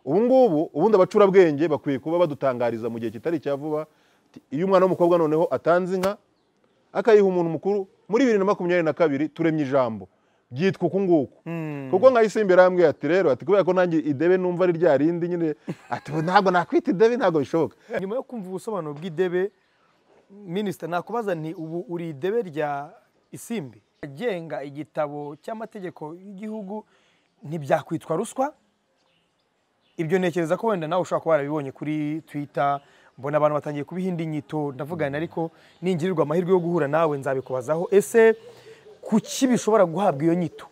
ubu ngubu ubundi abacurabwenge bakwiye kuba badutangariza mu gihe kitari cya vuba ati, iyo umwana w'umukobwa noneho atanze inka akayiha umuntu mukuru muri bibiri na makumyabiri na kabiri turemye ijambo byitwa uku nguku kuko nka isimbi yarambwiye ati rero ati kubera ko nanjye idebe numva ari rya rindi nyine ati "Ubu ntabwo nakwita idebe ntabwo bishoboka nyuma yo kumva ubusobanuro bw'idebe minisita nakubaza nti ubu uri idebe rya isimbi agenga igitabo cy'amategeko y'igihugu ntibyakwitwa ruswa ibyo ntekereza ko wenda nawe ushobora kuba warabibonye kuri twita mbona abantu batangiye kubiha indi nyito ndavugana ariko ningirirwa amahirwe yo guhura nawe nzabikubazaho ese kuki bishobora guhabwa iyo nyito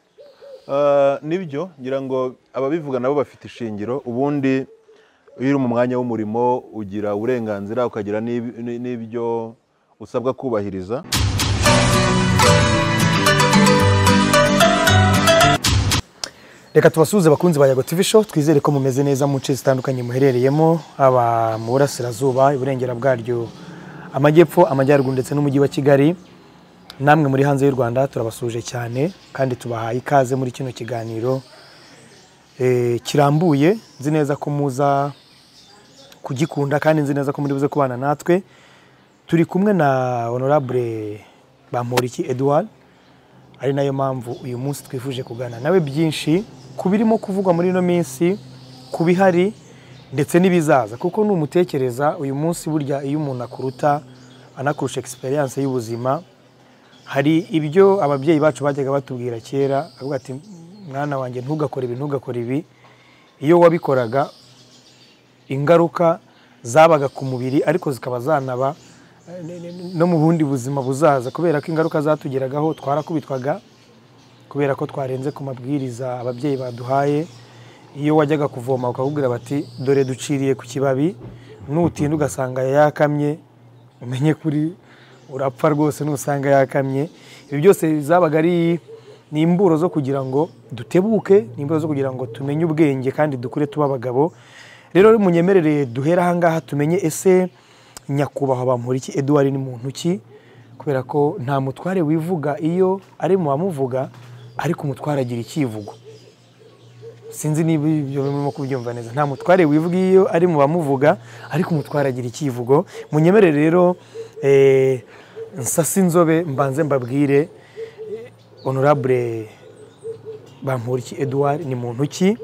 Ah, nibyo ngira ngo ababivuga nabo bafite ishingiro ubundi iyo uri mu mwanya w'umurimo ugira uburenganzira ukagira n'ib- n- n'ibyo usabwa kubahiriza reka tubasuhuze bakunzi ba yago tv show twizere ko mumeze neza mu nce zitandukanye muherereyemo haba mu burasirazuba iburengera bwaryo amajyepfo amajyaruguru ndetse n'umujyi wa kigali namwe muri hanze y'u rwanda turabasuje cyane kandi tubahaye ikaze muri kino kiganiro eh, kirambuye nzi neza ko muza kugikunda kandi nzi neza ko muri buze kubana natwe turi kumwe na honorable bamporiki edouard ari nayo mpamvu uyu munsi twifuje kuganira nawe byinshi ku birimo kuvugwa muri ino minsi ku bihari ndetse n'ibizaza kuko numutekereza uyu munsi burya iyo umuntu akuruta anakurusha experience y'ubuzima hari ibyo ababyeyi bacu bajyaga batubwira kera avuga ati mwana wanjye ntugakore ibi ntugakore ibi iyo wabikoraga ingaruka zabaga ku mubiri ariko zikaba zanaba eh, ne- ne- no mu bundi buzima buzaza kubera ko ingaruka zatugeragaho twarakubitwaga kubera ko twarenze ku mabwiriza ababyeyi baduhaye iyo wajyaga kuvoma ukakubwira bati dore duciriye ku kibabi nutinda ugasanga yakamye umenye kuri urapfa rwose nusanga yakamye ibi byose zabaga ari ni imburo zo kugira ngo dutebuke ni imburo zo kugira ngo tumenye ubwenge kandi dukure tuba abagabo rero munyemerere duhera aha ngaha tumenye ese nyakubahwa bamporiki eduard ni muntu ki kubera ko nta mutware wivuga iyo ari mu bamuvuga ariko umutware agira icyivugo sinzi niba ibyo murimo kubyumva neza nta mutware wivuga iyo ari mu bamuvuga ariko umutware agira icyivugo munyemerere rero eh, nsase inzobe mbanze mbabwire eh, honorable bamporiki eduard ni muntu ki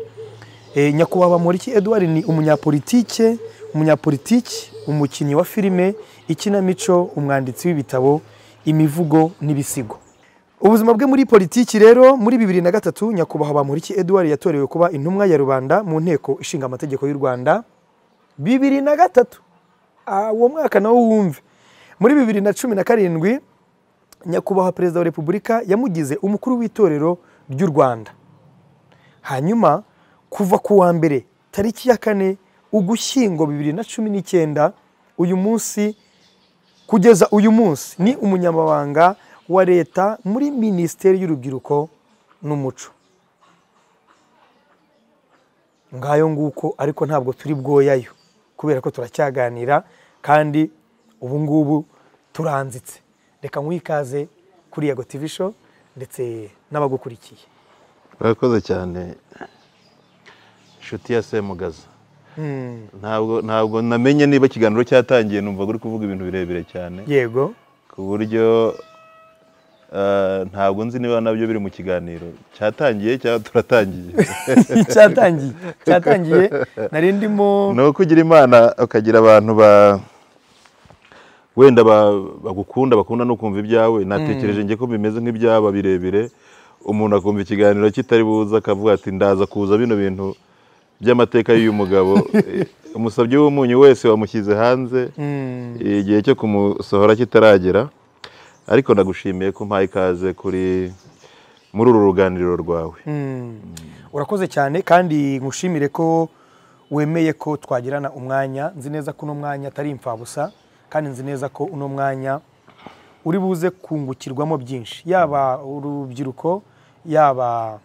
Eh, nyakubahwa Bamporiki Edouard ni umunyapolitike umunyapolitiki umukinnyi wa filime ikinamico umwanditsi w'ibitabo imivugo n'ibisigo ubuzima bwe muri politiki rero muri bibiri na gatatu nyakubahwa Bamporiki Edouard yatorewe kuba intumwa ya rubanda mu nteko ishinga amategeko y'u Rwanda bibiri na gatatu Ah, uwo mwaka nawo wumve muri bibiri na cumi na karindwi nyakubahwa perezida wa repubulika yamugize umukuru w'itorero ry'u Rwanda hanyuma kuva ku wa mbere tariki ya kane ugushyingo bibiri na cumi n'icyenda uyu munsi kugeza uyu munsi ni umunyamabanga wa leta muri minisiteri y'urubyiruko n'umuco ngayo nguko ariko ntabwo turi bwoyayo kubera ko turacyaganira kandi ubu ngubu turanzitse reka nkwiye ikaze kuri yago tv show ndetse n'abagukurikiye urakoze cyane inshuti ya semugaza ntabwo ntabwo namenye niba ikiganiro cyatangiye numva uri kuvuga ibintu birebire cyane yego ku buryo eh, ntabwo nzi niba nabyo biri mu kiganiro cyatangiye cyangwa turatangiye cyatangiye cyatangiye nari ndimo ni uko ugira imana ukagira abantu ba wenda ba- bagukunda bakunda no kumva ibyawe natekereje njye ko bimeze nk'ibyaba birebire umuntu akumva ikiganiro kitari buza akavuga ati ndaza kuza bino bintu by'amateka y'uyu mugabo Eh, umusabyi w'umunyu wese wamushyize hanze igihe cyo kumusohora kitaragera ariko ndagushimiye ko umpaye ikaze kuri muri uru ruganiriro rwawe urakoze cyane kandi nkushimire ko wemeye ko twagirana umwanya nzi neza ko uno mwanya atari imfabusa kandi nzi neza ko uno mwanya uri buze kungukirwamo byinshi yaba urubyiruko yaba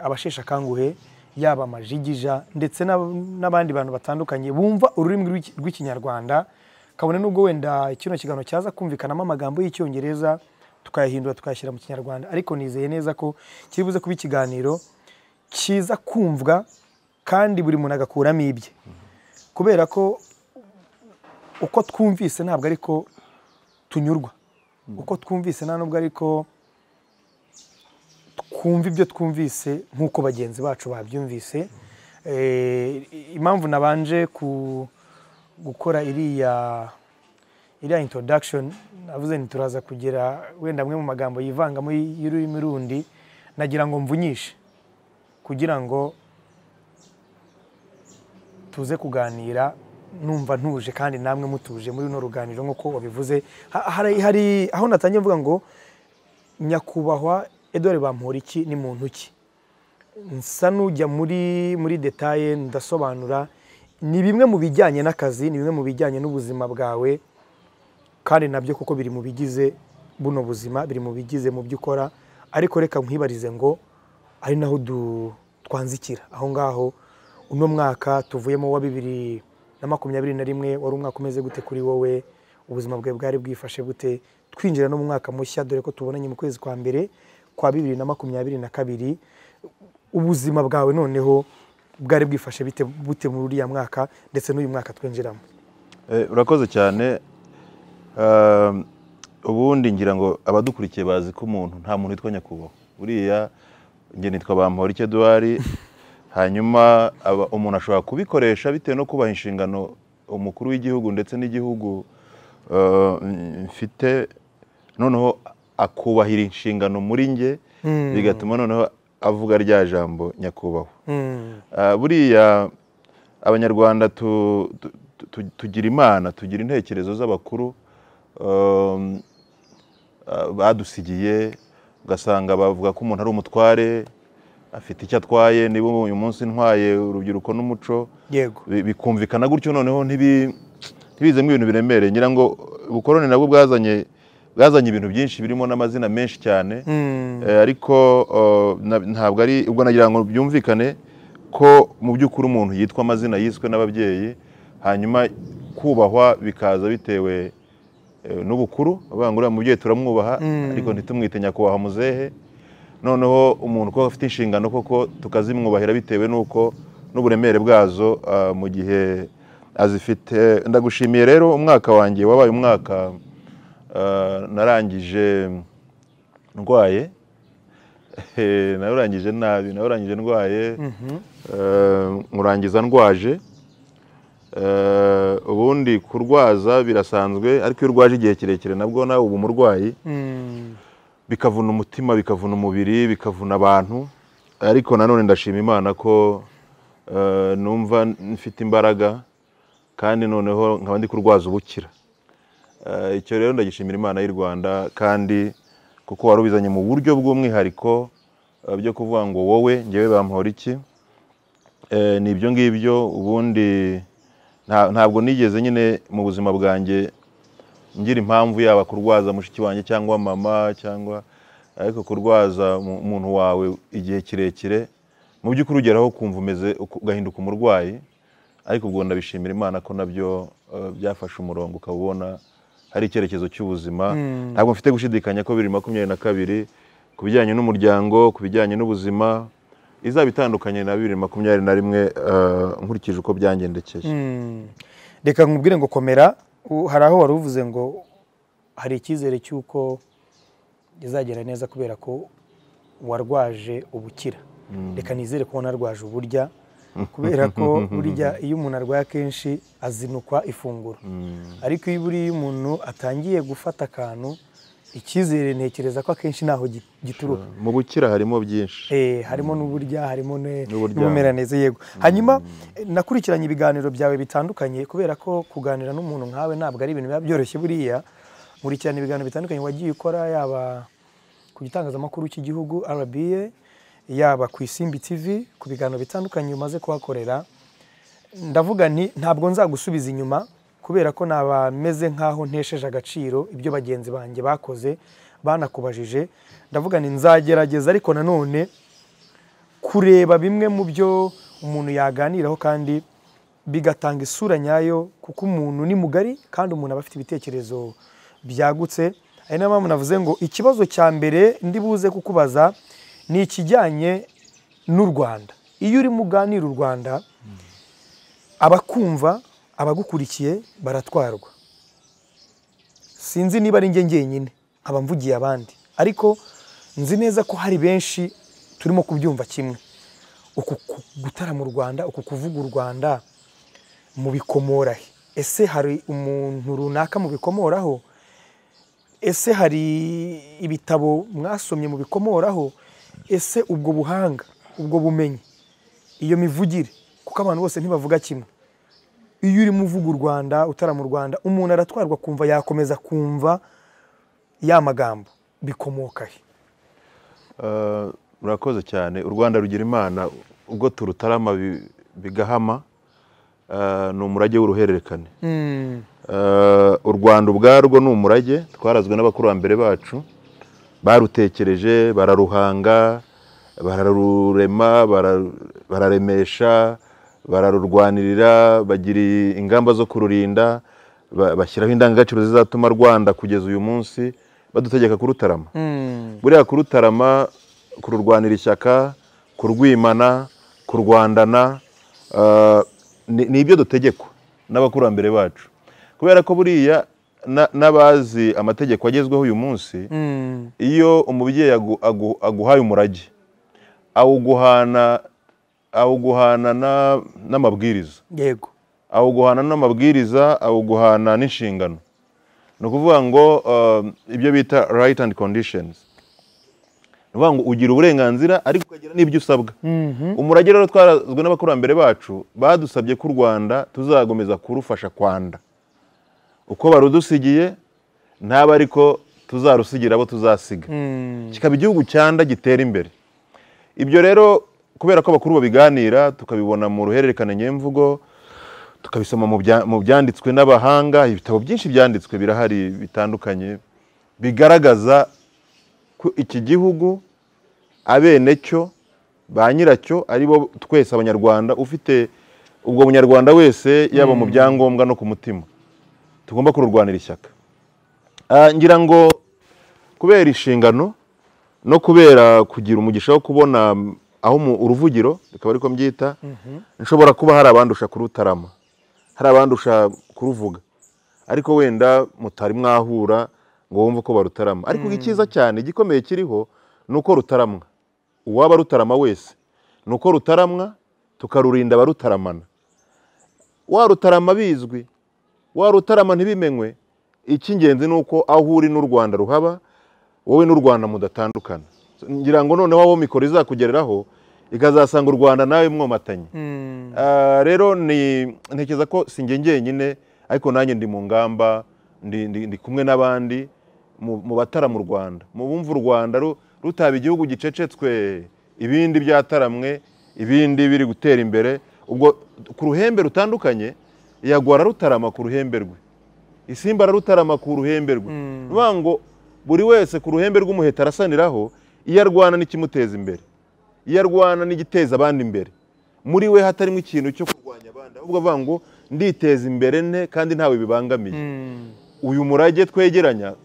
abasheshe akanguhe yaba amajigija ndetse n'ab- n'abandi bantu batandukanye bumva ururimi rw'iki- rw'ikinyarwanda kabone n'ubwo wenda kino kiganiro cyaza kumvikanamo amagambo y'icyongereza tukayahindura tukayashyira mu kinyarwanda ariko nizeye neza ko kiri buze kuba ikiganiro kiza kumvwa kandi buri muntu agakuramo ibye kubera ko uko twumvise ntabwo ariko tunyurwa uko twumvise nta nubwo ariko twumva ibyo twumvise nk'uko bagenzi bacu babyumvise Eh, impamvu nabanje ku- gukora iriya iriya introduction navuze nti turaza kugira wenda amwe mu magambo yivangamo y'ururimi rundi nagira ngo mvunyishe kugira ngo tuze kuganira numva ntuje kandi namwe mutuje muri runo ruganiro nk'uko wabivuze Ha- hari, hari aho natangiye mvuga ngo nyakubahwa edore bamporiki ni muntu ki nsa n'ujya muri muri detaye ndasobanura ni bimwe mu bijyanye n'akazi ni bimwe mu bijyanye n'ubuzima bwawe kandi nabyo kuko biri mu bigize buno buzima biri mu bigize mu byo ukora ariko reka nkwibarize ngo ari naho du- twanzikira aho ngaho uno mwaka tuvuyemo wa bibiri na makumyabiri na rimwe wari umwaka umeze gute kuri wowe ubuzima bwawe bwari bwifashe gute twinjira no mu mwaka mushya dore ko tubonanye mu kwezi kwa mbere kwa bibiri na makumyabiri na kabiri ubuzima bwawe noneho bwari bwifashe bite bute muri uriya mwaka ndetse n'uyu mwaka twinjiramo Eh, urakoze cyane Um, ubundi ngira ngo abadukurikiye bazi ko umuntu nta muntu witwa nyakubahwa uriya njye nitwa bamporiki eduwari hanyuma aba- umuntu ashobora kubikoresha bitewe no kubaha inshingano umukuru w'igihugu ndetse n'igihugu eh, mfite noneho akubahira inshingano muri njye bigatuma noneho avuga rya jambo nyakubahwa Ah, buriya abanyarwanda tu- tu- tu- tugira imana tugira intekerezo z'abakuru um, ah, badusigiye ugasanga bavuga ko umuntu ari umutware afite icyo atwaye niba uyu munsi ntwaye urubyiruko n'umuco yego bi- bikumvikana gutyo noneho ntibi- ntibizemo ibintu biremereye ngira ngo ubukoroni nabwo bwazanye bwazanye ibintu byinshi birimo n'amazina menshi cyane Eh, ariko oh, na- ntabwo ari ubwo nagira ngo byumvikane ko mu by'ukuri umuntu yitwa amazina yiswe n'ababyeyi hanyuma kubahwa bikaza bitewe eh, n'ubukuru bavuga ngo uriya mubyeyi turamwubaha ariko ntitumwite nyakubahwa muzehe noneho umuntu kuba afite inshingano koko tukazimwubahira bitewe n'uko n'uburemere bwazo ah, mu gihe azifite ndagushimiye rero umwaka wanjye wabaye umwaka ah, narangije ndwaye Eh, nawurangije nabi nawurangije ndwaye Eh, nkurangiza ndwaje Eh, ubundi kurwaza birasanzwe ariko iyo urwaje igihe kirekire nabwo nawe uba umurwayi bikavuna umutima bikavuna umubiri bikavuna abantu ariko nanone ndashima imana ko eh, numva mfite imbaraga kandi noneho nkaba ndi kurwaza ubukira Eh, icyo rero ndagishimira imana y'u rwanda kandi kuko warubizanye mu buryo bw'umwihariko eh, byo kuvuga ngo wowe ngewe bampora iki Eh, ni ibyo ngibyo ubundi nta- ntabwo nigeze nyine mu buzima bwanjye ngira impamvu yaba kurwaza mushiki wanjye cyangwa mama cyangwa ariko kurwaza mu- umuntu wawe igihe kirekire mu by'ukuri ugeraho ukumva umeze uku- ugahinduka umurwayi ariko ubwo ndabishimira imana ko nabyo eh, byafashe umurongo ukaba ubona hari icyerekezo cy'ubuzima ntabwo mfite gushidikanya ko bibiri makumyabiri na kabiri ku bijyanye n'umuryango ku bijyanye n'ubuzima izaba itandukanye na bibiri makumyabiri na rimwe eh, nkurikije uko byangendekeye reka nkubwire ngo komera u- hari aho wari uvuze ngo hari icyizere cy'uko bizagera neza kubera ko warwaje ubukira reka nizere ko wanarwaje uburya kubera ko burya iyo umuntu arwaye akenshi azinukwa ifunguro ariko iyo buriya umuntu atangiye gufata akantu icyizere ntekereza ko akenshi ntaho gi- gituruka mu bukira harimo byinshi Eh, harimo n'uburya harimo ne- N'uburyamo. n'ubumeraneze yego hanyuma eh, nakurikiranye ibiganiro byawe bitandukanye kubera ko kuganira n'umuntu nkawe ntabwo ari ibintu biba byoroshye buriya nkurikirana ibiganiro bitandukanye wagiye ukora yaba ku gitangazamakuru cy'igihugu RBA yaba ku isimbi tv ku biganiro bitandukanye umaze kuhakorera ndavuga nti ntabwo nzagusubiza inyuma kubera ko naba meze nk'aho ntesheje agaciro ibyo bagenzi banjye bakoze banakubajije ndavuga nti nzagerageza ariko nanone kureba bimwe mu byo umuntu yaganiraho kandi bigatanga isura nyayo kuko umuntu ni mugari kandi umuntu aba afite ibitekerezo byagutse ari nayo mpamvu navuze ngo ikibazo cya mbere ndi buze kukubaza ni ikijyanye n'u rwanda iyo urimo uganira u rwanda abakumva abagukurikiye baratwarwa sinzi niba ari njye njyenyine nkaba mvugiye abandi ariko nzi neza ko hari benshi turimo kubyumva kimwe uku ku- gutarama u rwanda uku kuvuga u rwanda mubikomora he ese hari umuntu runaka mubikomoraho ese hari ibitabo mwasomye mubikomoraho ese ubwo buhanga ubwo bumenyi iyo mivugire kuko abantu bose ntibavuga kimwe iyo urimo uvuga u rwanda utarama u rwanda umuntu aratwarwa kumva yakomeza kumva ya magambo bikomoka he Ah, murakoze cyane u rwanda rugira imana ubwo turutarama bi- bigahama ah, ni umurage w'uruhererekane Ah, u rwanda ubwarwo ni umurage twarazwe n'abakurambere bacu barutekereje bararuhanga bararurema bara- bararemesha bararurwanirira bagira ingamba zo kururinda ba- bashyiraho indangagaciro zizatuma rwanda kugeza uyu munsi badutegeka kurutarama buriya kurutarama kururwanira ishyaka kurwimana kurwandana ah, ni ni ibyo dutegekwa n'abakurambere bacu kubera ko buriya na- n'abazi amategeko agezweho uyu munsi iyo umubyeyi agu- agu- aguhaye umurage awuguhana awuguhana na- n'amabwiriza yego awuguhana n'amabwiriza awuguhana n'inshingano ni ukuvuga ngo eh, ibyo bita right and conditions ni ukuvuga ngo ugira uburenganzira ariko ukagira n'ibyo usabwa umurage rero twarazwe n'abakurambere bacu badusabye ko u rwanda tuzakomeza kurufasha kwanda uko barudusigiye ntaba ariko tuzarusigira abo tuzasiga kikaba igihugu cyanda gitera imbere ibyo rero kubera ko abakuru babiganira tukabibona mu ruhererekane nyemvugo tukabisoma mu bya- mu byanditswe n'abahanga ibitabo byinshi byanditswe birahari bitandukanye bigaragaza ko iki gihugu abenecyo ba nyiracyo ari bo twese abanyarwanda ufite ubwo munyarwanda wese yaba mu byangombwa no ku mutima tugomba kururwanira ishyaka Ah, ngira ngo kubera inshingano no kubera kugira umugisha wo kubona mm, aho mu- uruvugiro bikaba ariko mbyita nshobora kuba hari abandusha kurutarama hari abandusha kuruvuga ariko wenda mutari mwahura ngo wumve ko barutarama ariko icyiza cyane igikomeye kiriho ni uko rutaramwa uwaba rutarama wese ni uko rutaramwa tukarurinda abarutaramana warutarama bizwi warutarama ntibimenywe icy'ingenzi ni uko aho uri n'u rwanda ruhaba wowe n'u rwanda mudatandukana ngira ngo noneho aho mikoro izakugereraho ikazasanga u rwanda nawe mwomatanye Ah, rero ni ntekereza ko si njye njyenyine ariko nanjye ndi mu ngamba ndi, ndi, ndi kumwe n'abandi mu mu batara mu rwanda mu bumva u rwanda ru- rutaba igihugu gicecetswe ibindi byataramwe ibindi biri gutera imbere ubwo ku ruhembe rutandukanye yagwara rutarama ku ruhembe rwe isimba ararutarama ku ruhembe rwe ni ukuvuga ngo buri wese ku ruhembe rw'umuheta arasaniraho iyo arwana n'ikimuteza imbere iyo arwana n'igiteza abandi imbere muri we hatarimo ikintu cyo kurwanya abandi ahubwo avuga ngo nditeza imbere nte kandi ntawe bibangamiye uyu murage twegeranya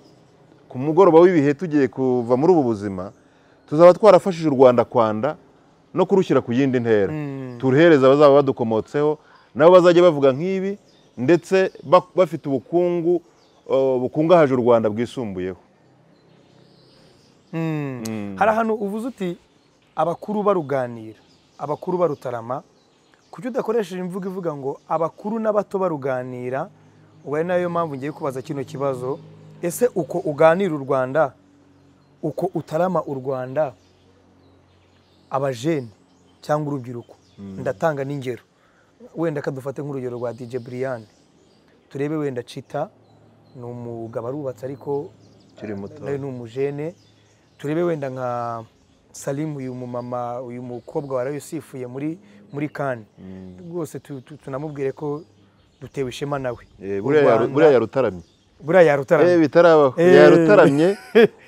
ku mugoroba w'ibihe tugiye kuva muri ubu buzima tuzaba twarafashije u rwanda kwanda no kurushyira ku yindi ntera turuhereza abazaba badukomotseho nabo bazajya bavuga nk'ibi ndetse ba- bafite ubukungu uh, bukungahaje u rwanda bwisumbuyeho hari ahantu uvuze uti abakuru baruganira abakuru barutarama kuki udakoresheje imvugo ivuga ngo abakuru n'abato baruganira ubu ari nayo mpamvu ngiye kubaza kino kibazo ese uko uganira u rwanda uko utarama u rwanda abajene cyangwa urubyiruko ndatanga n'ingero wenda kadufate nk'urugero rwa dj brian turebe wenda cita ni umugabo arubatse ariko Ukiri muto. nawe ni umujene turebe wenda nka salimu uyu mumama uyu mukobwa waraye usifuye muri muri kane rwose tu- tu- tunamubwire ko dutewe ishema nawe Eh, U buriya yaru- Rwanda- buriya yarutaramye buriya yarutaramye Eh, bitarabaho Eh. yarutaramye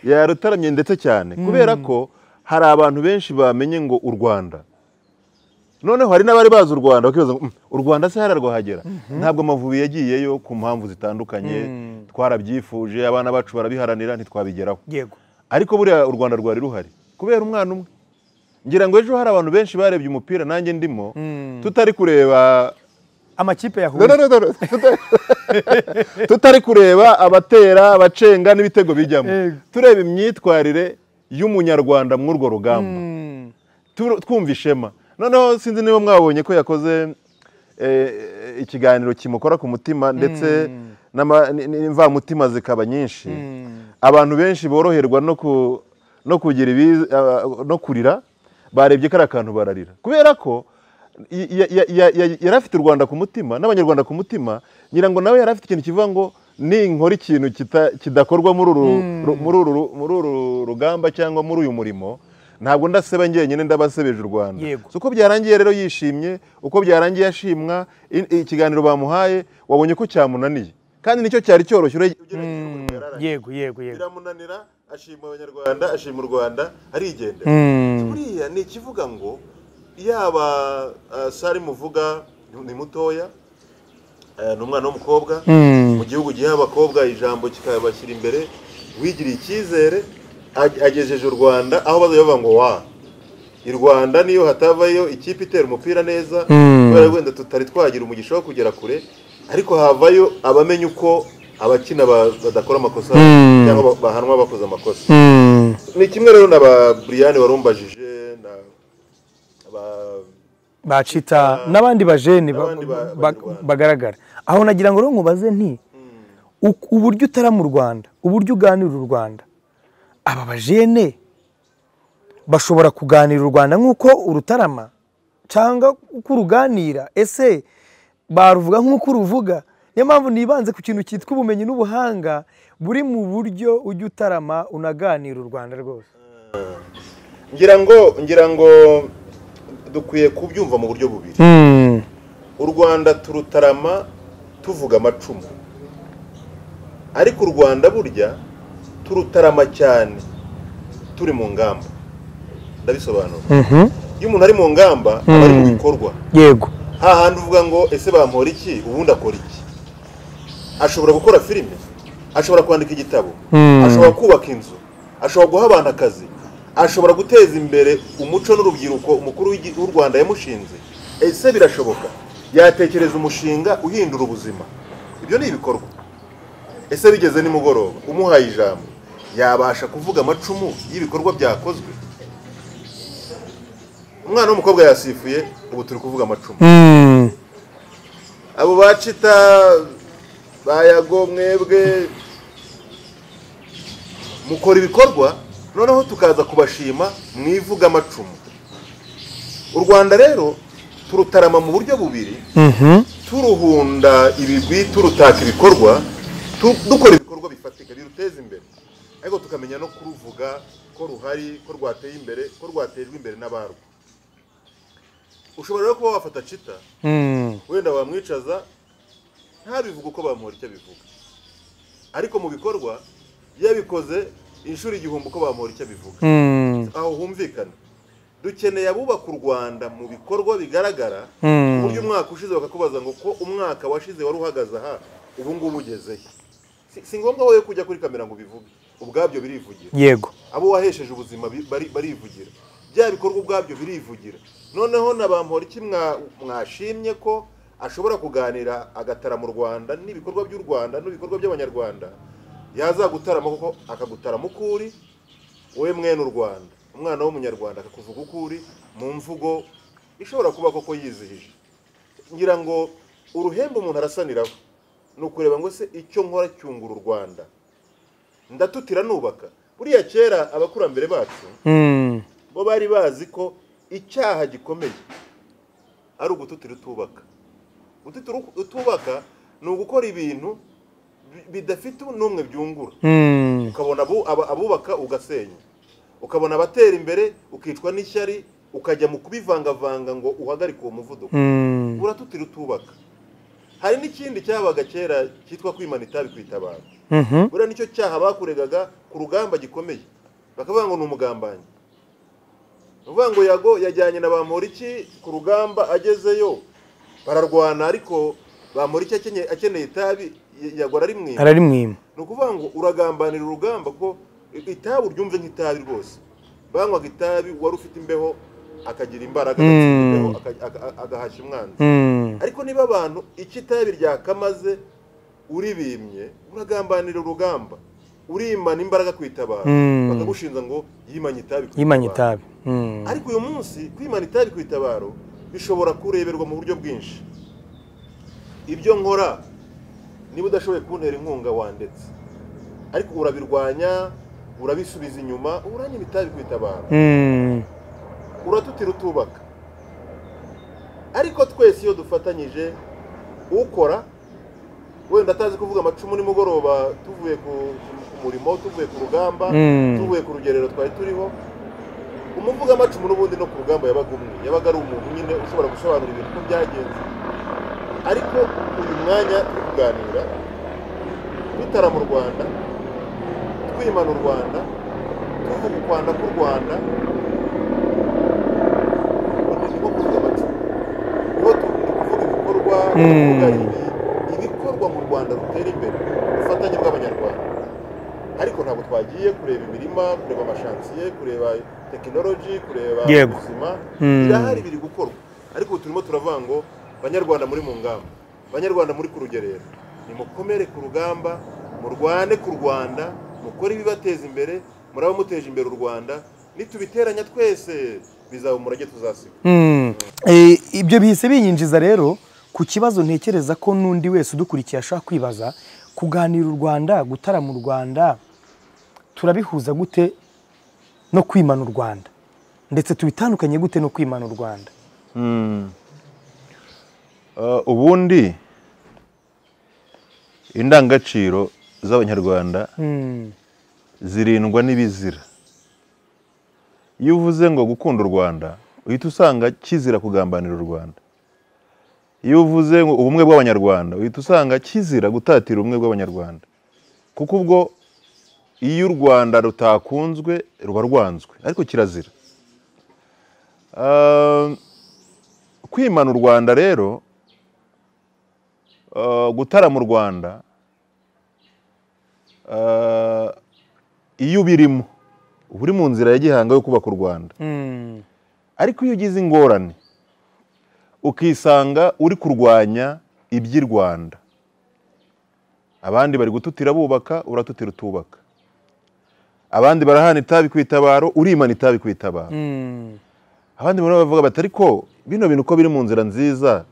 yarutaramye ndetse cyane kubera ko hari abantu benshi bamenye ngo u rwanda noneho hari n'abari bazi u rwanda bakibaza ngo "Mm, u rwanda se hararwahagera ntabwo amavubi yagiyeyo ku mpamvu zitandukanye twarabyifuje abana bacu barabiharanira ntitwabigeraho yego ariko buriya u rwanda rwari ruhari kubera umwana umwe ngira ngo ejo hari abantu benshi barebye umupira nanjye ndimo tutari kureba amakipe yahuye No, no, no, no, no. Tuta- tutari kureba abatera abacenga n'ibitego bijyamo Yego. tureba imyitwarire y'umunyarwanda muri urwo rugamba Mm. Tur- twumva ishema noneho sinzi niba mwabonye ko yakoze eh, ikiganiro kimukora ku mutima ndetse n'ama- n- n- n'imvamutima zikaba nyinshi abantu benshi boroherwa no ku- no kugira ibiza- ah, no kurira barebye kariya kantu bararira kubera ko y- ya- ya- ya- ya- yari afite u rwanda ku mutima n'abanyarwanda ku mutima ngira ngo nawe yari afite ikintu kivuga ngo ninkora ikintu kita- kidakorwa muri uru- ru- muri uru muri uru rugamba cyangwa muri uyu murimo ntabwo ndaseba njyenyine ndabasebeje u rwanda Yego. uko byarangiye rero yishimye uko byarangiye ashimwa i- ikiganiro bamuhaye wabonye ko cyamunaniye kandi nicyo cyari cyoroshye ure- ugereranyije n'umurimo yari arangije. yego yego yego biramunanira ashima abanyarwanda ashima u rwanda arigendera buriya ni ikivuga ngo yaba eh, sari muvuga ni mutoya eh, ni umwana w'umukobwa Mm. mu gihugu giha abakobwa ijambo kikabashyira imbere wigiriye icyizere ag- agejeje u rwanda aho bazajya bavuga ngo wa i rwanda niyo hatavayo ikipe itera umupira neza Mm. kubera wenda tutari twagira umugisha wo kugera kure ariko havayo abamenya uko abakina ba- badakora amakosa Mm. cyangwa ba- bahanwa bakoze amakosa Mm. ni kimwe rero na ba buriyani warumbajije na ba bacita n'abandi bajeni ba- N'abandi ba- ba- banyarwanda. bagaragara aho nagira ngo rero nkubaze nti uku- uburyo utara mu rwanda uburyo uganirira u rwanda aba bajene bashobora kuganira u rwanda nk'uko urutarama cyangwa uko uruganira ese baruvuga nk'uko uruvuga niyo mpamvu nibanze ku kintu cyitwa ubumenyi n'ubuhanga buri mu buryo ujya utarama unaganira u rwanda rwose ngira ngo ngira ngo dukwiye kubyumva mu buryo bubiri u rwanda turutarama tuvuga amacumu ariko u rwanda burya turutarama cyane turi mu ngamba ndabisobanura iyo umuntu ari mu ngamba aba ari mu bikorwa yego hahandi uvuga ngo ese bampora iki ubundi akora iki ashobora gukora filime ashobora kwandika igitabo Mm. ashobora kubaka inzu ashobora guha abantu akazi ashobora guteza imbere umuco n'urubyiruko umukuru w'igi- w'u rwanda yamushinze ese birashoboka yatekereza umushinga uhindura ubuzima ibyo ni ibikorwa ese bigeze nimugoroba umuhaye ijambo yabasha kuvuga amacumu y'ibikorwa byakozwe umwana w'umukobwa yasifuye ubu turi kuvuga amacumu abo bacita bayago mwebwe mukora ibikorwa noneho tukaza kubashima mwivuga amacumu u rwanda rero turutarama mu buryo bubiri turuhunda ibigwi turutaka ibikorwa tu- dukora ibikorwa bifatika biruteza imbere ariko tukamenya no kuruvuga ko ruhari ko rwateye imbere ko rwatejwe imbere n'abarwo ushobora rero kuba wafata cita wenda wamwicaza ntabivuga uko bamuhora icyo bivuga ariko mu bikorwa yabikoze inshuro igihumbi uko bamuhora icyo bivuga aho humvikana dukeneye abubaka u rwanda mu bikorwa bigaragara ku buryo umwaka ushize bakakubaza ngo ko umwaka washize wari uhagaze aha ubu ngubu ugezehe Si- si ngombwa wowe kujya kuri kamera ngo ubivuge ubwabyo birivugira yego abo wahesheje ubuzima bi- bari- barivugira bya bikorwa ubwabyo birivugira noneho na ba Mporiki mwa- mwashimye ko ashobora kuganira agatara mu rwanda n'ibikorwa by'u rwanda n'ibikorwa by'abanyarwanda yazagutarama kuko akagutarama uko uri wowe mwene u rwanda umwana w'umunyarwanda akakuvuga uko uri mu mvugo ishobora kuba koko yizihije ngira ngo uruhembe umuntu arasaniraho ni ukureba ngo se icyo nkora cyungura u rwanda ndatutira nubaka buriya kera abakurambere bacu bo bari bazi ko icyaha gikomeye ari ugututira utubaka gututira utubaka ni ugukora ibintu bi- bidafite n'umwe byungura ukabona abu- aba- abubaka ugasenya ukabona abatera imbere ukicwa n'ishyari ukajya mu kubivangavanga ngo uhagarike uwo muvuduko uratutira utubaka hari n'ikindi cyabaga kera cyitwa kwimana itabi kwitabara buriya nicyo cyaha bakuregaga ku rugamba gikomeye bakavuga ngo ni umugambanyi ni ukuvuga ngo yago yajyanye na bamporiki ku rugamba agezeyo bararwana ariko bamporiki akenye- akeneye itabi y- yago ararimwiba ararimwima ni ukuvuga ngo uragambanira urugamba kuko itabi uryumve nk'itabi rwose banywaga itabi wari ufite imbeho akagira imbaraga agatsindaho agahashya umwanzi ariko niba abantu icyo itabi ryakamaze uribimye uragambanira urugamba urimana imbaraga kwitabara Mm. bakagushinja ngo yimanye itabi ku yimanye itabaro. itabi Mm. ariko uyu munsi kwimana itabi ku itabaro bishobora kureberwa mu buryo bwinshi ibyo nkora niba udashoboye kuntera inkunga wandetse ariko urabirwanya urabisubiza inyuma uranyima itabi ku itabaro Mm. uratutira utubaka ariko twese iyo dufatanyije ukora wenda atazi kuvuga amacumu nimugoroba tuvuye ku ku murimo tuvuye ku rugamba Mm. tuvuye ku rugerero twari turiho umuvuga amacumu n'ubundi no ku rugamba yabaga umwe yabaga ari umuntu nyine ushobora gusobanura ibintu uko byagenze ariko uyu mwanya turi kuganira dutarama u rwanda twimana u rwanda tuvuga ukwanda k'u rwanda niho kuvuga amacumu niho tu- tuvuga ibikorwa Mm. tuvuga ibi- ibikorwa mu rwanda rutera imbere ubufatanye bw'abanyarwanda ariko ntabwo twagiye kureba imirima kureba amashansiye kureba tekinoloji kureba Yego. ubuzima Mm. birahari biri gukorwa ariko ubu turimo turavuga ngo banyarwanda muri mu ngamba banyarwanda muri ku rugerero nimukomere ku rugamba murwane ku rwanda mukore ibibateza imbere muraba muteje imbere u rwanda nitubiteranya twese bizaba umurage tuzasiga Mm. Eh, ibyo bihise binyinjiza rero ku kibazo ntekereza ko n'undi wese udukurikiye ashobora kwibaza kuganira u rwanda gutarama u rwanda turabihuza gute no kwimana u rwanda ndetse tubitandukanye gute no kwimana u rwanda Uh, ubundi indangagaciro z'abanyarwanda Mm. zirindwa n'ibizira iyo uvuze ngo gukunda u rwanda uhita usanga kizira kugambanira u rwanda iyo uvuze ngo ubumwe bw'abanyarwanda uhita usanga kizira gutatira ubumwe bw'abanyarwanda kuko ubwo iyo u rwanda rutakunzwe ruba rwanzwe ariko kirazira Ah, kwimana u rwanda rero ah, gutarama u rwanda ah, iyo ubirimo uba uri mu nzira ya gihanga yo kubaka u rwanda Mm. ariko iyo ugize ingorane ukisanga uri kurwanya iby'i rwanda abandi bari gututira bubaka uratutira utubaka abandi barahana itabi ku itabaro urimana itabi ku itabaro Mm. abandi muri bo bavuga bati ariko bino bintu uko biri mu nzira nziza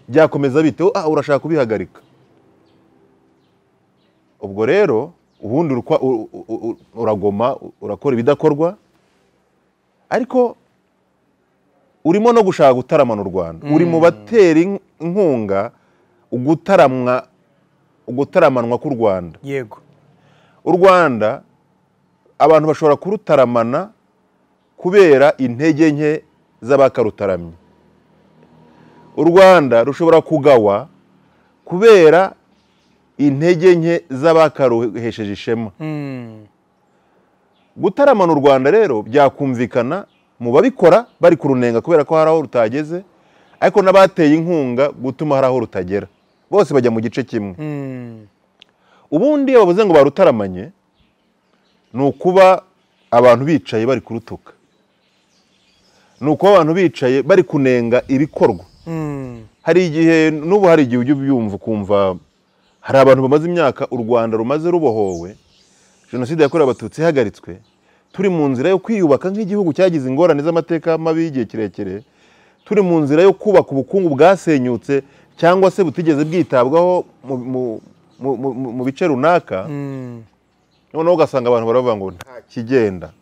byakomeza bite Oh, ah urashaka kubihagarika ubwo rero ubundi urukwa- u- u- u- uragoma u- urakora ibidakorwa ariko urimo no gushaka gutaramana u rwanda uri mu batera in- inkunga gutaramwa gutaramanwa k'u rwanda yego u rwanda abantu bashobora kurutaramana kubera intege nke z'abakarutaramye u rwanda rushobora kugawa kubera intege nke z'abakaruhesheje ishema Mm. gutaramana u rwanda rero byakumvikana mu babikora bari kurunenga kubera ko hari aho rutageze ariko n'abateye inkunga gutuma hari aho rutagera bose bajya mu gice kimwe Mm. ubundi iyo bavuze ngo barutaramanye ni ukuba abantu bicaye bari kurutuka ni ukuba abantu bicaye bari kunenga ibikorwa Mm. hari igihe n'ubu hari igihe ujya ubyumva ukumva hari abantu bamaze imyaka u rwanda rumaze rubohowe jenoside yakorewe abatutsi ihagaritswe turi mu nzira yo kwiyubaka nk'igihugu cyagize ingorane z'amateka mabi y'igihe kirekire turi mu nzira yo kubaka ubukungu bwasenyutse cyangwa se butigeze bwitabwaho mu, mu, mu, mu, mu- mu bice runaka Mm. noneho ugasanga abantu baravuga ngo nta kigenda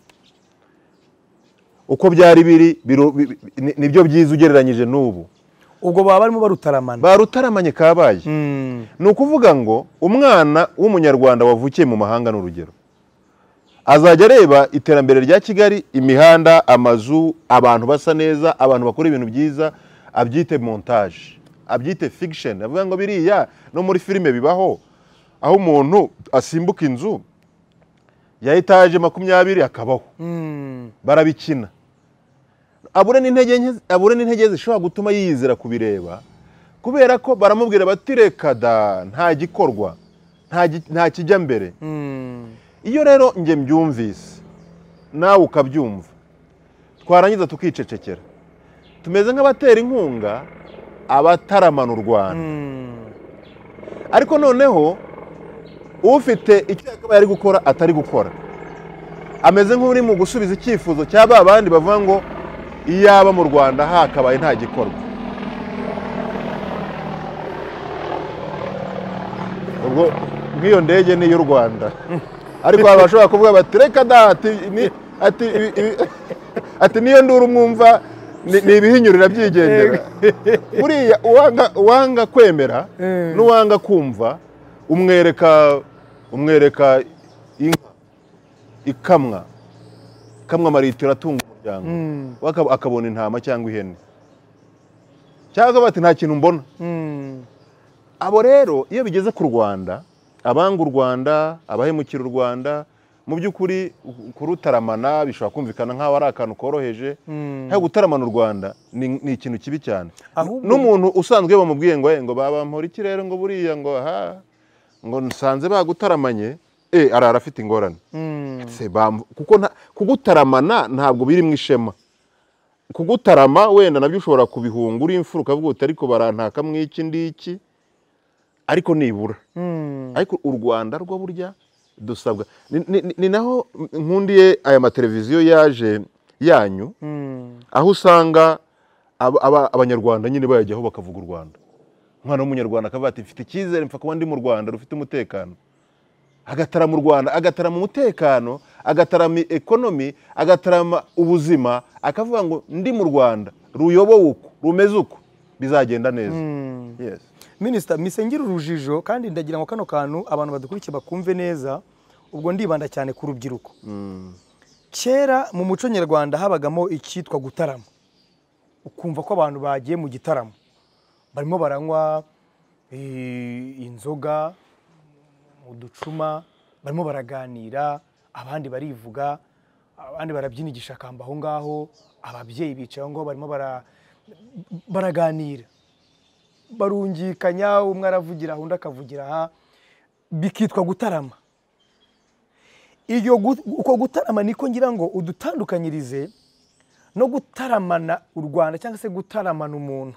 uko byari biri biru- bi- bi- ni- nibyo byiza ugereranyije n'ubu ubwo baba barimo barutaramana barutaramanye kabaye Mm. ni ukuvuga ngo umwana w'umunyarwanda wavukiye mu mahanga ni urugero azajya areba iterambere rya kigali imihanda amazu abantu basa neza abantu bakora ibintu byiza abyite montage abyite fiction avuga ngo biriya no muri filime bibaho aho umuntu asimbuka inzu ya etaje makumyabiri akabaho Mm. barabikina abure n'intege nke abure n'intege zishobora gutuma yiyizira kubireba kubera ko baramubwira bati reka da nta gikorwa nta gi- nta kijya mbere Mm. iyo rero njye mbyumvise nawe ukabyumva twarangiza tukicecekera tumeze nk'abatera inkunga abataramana u rwanda ariko noneho ufite icyo yakabaye ari gukora atari gukora ameze nk'uri mu gusubiza icyifuzo cya ba bandi bavuga ngo iyaba mu rwanda hakabaye nta gikorwa ubwo nk'iyo ndege ni iy'u rwanda ariko hari abashobora kuvuga bati reka da ati ni- ati ibi- ibi- ati niyo nduru mwumva ni ni ibihinyurira byigendera buriya uwanga uwanga kwemera Eh. n'uwanga kumva umwereka umwereka inka ikamwa ikamwa amaritiro atunga umuryango Mm. we akab- akabona intama cyangwa ihene cyangwa bati nta kintu mbona abo rero iyo bigeze ku rwanda abanga u rwanda abahemukira u rwanda mu by'ukuri ku- kurutaramana bishobora kumvikana nk'aho ari akantu koroheje nta gutaramana u rwanda ni ni ikintu kibi cyane Ahubwo- n'umuntu usanzwe iyo bamubwiye ngo "Eh, ngo baba mpora iki rero ngo buriya ngo aha ngo nsanze bagutaramanye eh arara afite ingorane Se bamvu- kuko nta- kugutaramana ntabwo biri mu ishema kugutarama wenda nabyo ushobora kubihunga uri imfura ukavuga uti ariko barantaka mu iki ngiki ariko nibura ariko u rwanda rwo burya dusabwa ni- ni- ni- ni naho nkundiye aya mateleviziyo yaje yanyu aho usanga aba- aba- abanyarwanda nyine bayajyaho bakavuga u rwanda umwana w'umunyarwanda akavuga ati mfite icyizere mpfa kuba ndi mu rwanda rufite umutekano agatarama u rwanda agatarama umutekano agatarama ekonomi agatarama ubuzima akavuga ngo ndi mu rwanda ruyobowe uku rumeze uku bizagenda neza Yes. minisita misengera urujijo kandi ndagira ngo kano kantu abantu badukurikiye bakumve neza ubwo ndibanda cyane ku rubyiruko kera mu muco nyarwanda habagamo icyitwa gutarama ukumva ko abantu bagiye mu gitaramo barimo baranywa eh, inzoga uducuma barimo baraganira abandi barivuga abandi barabyina igishakamba aho ngaho ababyeyi bicaye aho ngaho barimo bara- baraganira barungikanya umwe aravugira aha undi akavugira aha bikitwa gutarama iyo gu- uko gutarama niko ngira ngo udutandukanyirize no gutaramana u rwanda cyangwa se gutaramana umuntu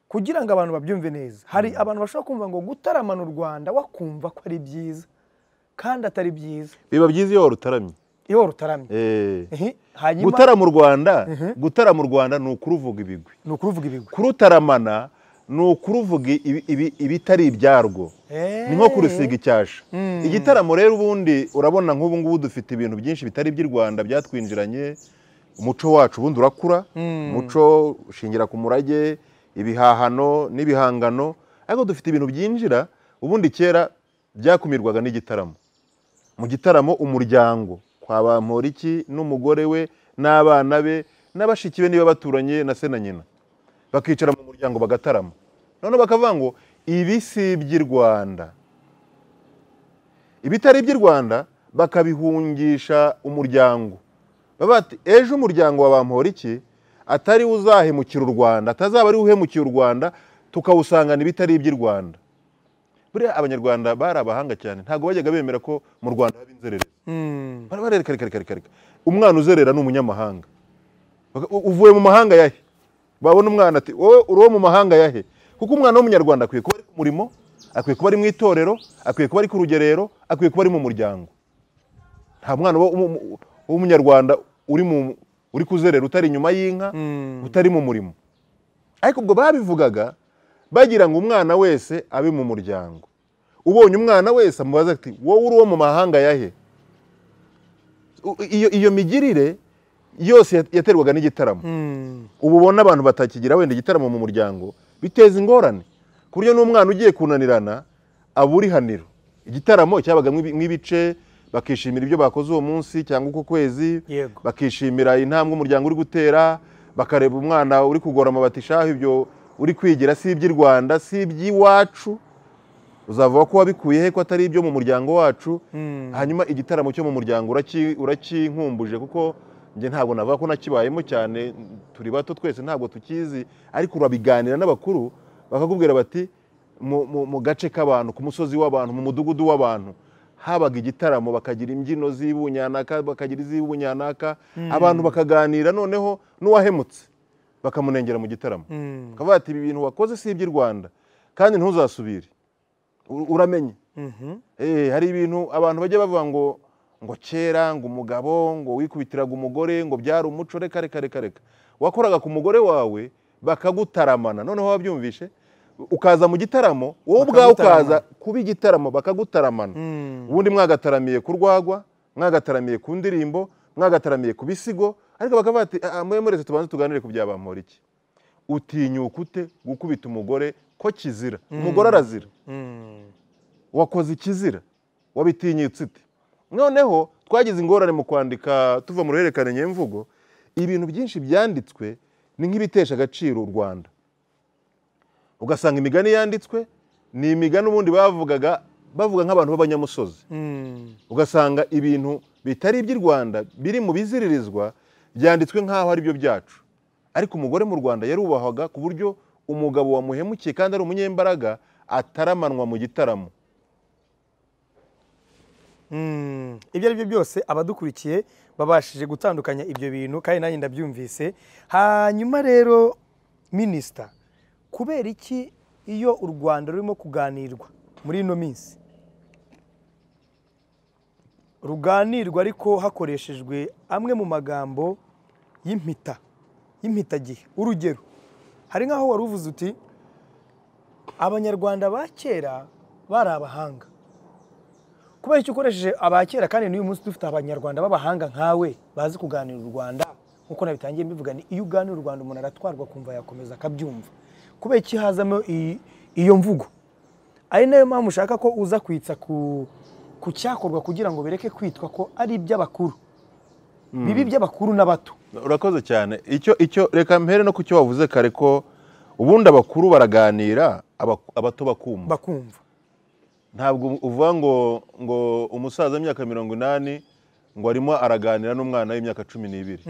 kugira ngo abantu babyumve neza hari abantu bashobora kumva ngo gutaramana u rwanda wakumva ko ari byiza kandi atari byiza biba byiza iyo warutaramye iyo rutaramye Eh. Ehe, hanyuma gutarama u rwanda gutarama u rwanda ni ukuruvuga ibigwi ni ukuruvuga ibigwi kurutaramana ni ukuruvuga ibi- ibi- ibitari ibyarwo ni nko kurusiga icyasha igitaramo rero ubundi urabona nk'ubu ngubu dufite ibintu byinshi bitari iby'i rwanda byatwinjiranye umuco wacu ubundi urakura umuco ushingira ku murage ibihahano n'ibihangano ariko dufite ibintu byinjira ubundi kera byakumirwaga n'igitaramo mu gitaramo umuryango kwa bamporiki n'umugore we n'abana be n'abashiki be niba baturanye na se na nyina bakicara mu muryango bagatarama noneho bakavuga ngo ibi si iby'i rwanda ibitari iby'i rwanda bakabihungisha umuryango Bavuga bati ejo umuryango wa bamporiki atari we uzahemukira u rwanda atazaba ari we uhemukiye u rwanda tukawusangana ibitari iby'i rwanda buriya abanyarwanda bari abahanga cyane ntabwo bajyaga bemera ko mu rwanda haba inzererezi Mm. bara barereka reka reka reka reka umwana uzerera ni umunyamahanga Baka- u- uvuye mu mahanga yahe babona umwana ati wowe uri uwo mu mahanga yahe kuko umwana w'umunyarwanda akwiye kuba ari ku murimo akwiye kuba ari mu itorero akwiye kuba ari ku rugerero akwiye kuba ari mu muryango nta mwana wo- wo- wo- w'umunyarwanda uri mu uri kuzerera utari inyuma y'inka utari mu murimo ariko ubwo babivugaga bagira ngo umwana wese abe mu muryango ubonye umwana wese amubaza ati wowe uri uwo mu mahanga yahe U- iyo, iyo migirire yose yat- yaterwaga n'igitaramo Mm. ubu ubona abantu batakigira wenda igitaramo mu muryango biteza ingorane ku buryo n'umwana ugiye kunanirana abura ihaniro igitaramo cyabaga mw'ibi- mw'ibice bakishimira ibyo bakoze uwo munsi cyangwa uko kwezi Yego. bakishimira intambwe umuryango uri gutera bakareba umwana uri kugora amabati shaho ibyo uri kwigira si iby'i rwanda si iby'iwacu uzavuga ko wabikuye he ko atari ibyo mu muryango wacu hanyuma igitaramo cyo mu muryango uraki- urakinkumbuje kuko njye ntabwo navuga ko nakibayemo cyane turi bato twese ntabwo tukizi ariko urabiganira n'abakuru bakakubwira bati mu, mu, mu gace k'abantu ku musozi w'abantu mu mudugudu w'abantu habaga igitaramo bakagira imbyino z'ibunyanaka bakagira iz'ibunyanaka abantu bakaganira noneho n'uwahemutse bakamunengera mu gitaramo bakavuga bati ibi bintu wakoze si iby'i rwanda kandi ntuzasubire U- uramenye Eh, hari ibintu abantu bajya bavuga ngo ngo kera ngo umugabo ngo wikubitiraga umugore ngo byari umuco reka reka reka reka wakoraga ku mugore wawe bakagutaramana noneho wabyumvishe ukaza mu gitaramo wowe ubwawe ukaza kuba igitaramo bakagutaramana ubundi mwagataramiye ku rwagwa mwagataramiye ku ndirimbo mwagataramiye ku bisigo ariko bakavuga bati "Ah, ah, mwe murese tubanze tuganire ku byabampora iki utinyuka ute gukubita umugore ko kizira umugore arazira wakoze ikizira wabitinyitse ute noneho twagize ingorane mu kwandika tuva mu ruhererekane nyemvugo ibintu byinshi byanditswe ni nk'ibitesha agaciro u rwanda ugasanga imigani yanditswe ni imigani ubundi bavugaga bavuga nk'abantu b'abanyamusozi ugasanga ibintu bitari iby'i rwanda biri mu biziririzwa byanditswe nk'aho ari byo byacu ariko umugore mu rwanda yarubahwaga ku buryo umugabo wamuhemukiye kandi ari umunyembaraga ataramanwa mu gitaramo Mm. ibyo ari byo byose abadukurikiye babashije gutandukanya ibyo bintu kandi nanjye ndabyumvise hanyuma rero minisita kubera iki iyo u rwanda rurimo kuganirwa muri ino minsi ruganirwa ariko hakoreshejwe amwe mu magambo y'impita y'impitagihe urugero hari nk'aho wari uvuze uti abanyarwanda ba kera bari abahanga kubera icyo ukoresheje abakera kandi n'uyu munsi dufite abanyarwanda b'abahanga nkawe bazi kuganira u rwanda nk'uko nabitangiye mbivuga ni iyo uganira u rwanda umuntu aratwarwa akumva yakomeza akabyumva kubera iki hazamo iyi- iyo mvugo ari nayo mpamvu ushaka ko uza kwitsa ku ku cyakorwa kugira ngo bireke kwitwa ko ari iby'abakuru bibi iby'abakuru n'abato urakoze cyane icyo icyo reka mpere no ku cyo wavuze kare ko ubundi abakuru baraganira abaku- abato bakumva bakumva ntabwo uvuga ngo ngo umusaza w'imyaka mirongo inani ngo arimo araganira n'umwana w'imyaka cumi n'ibiri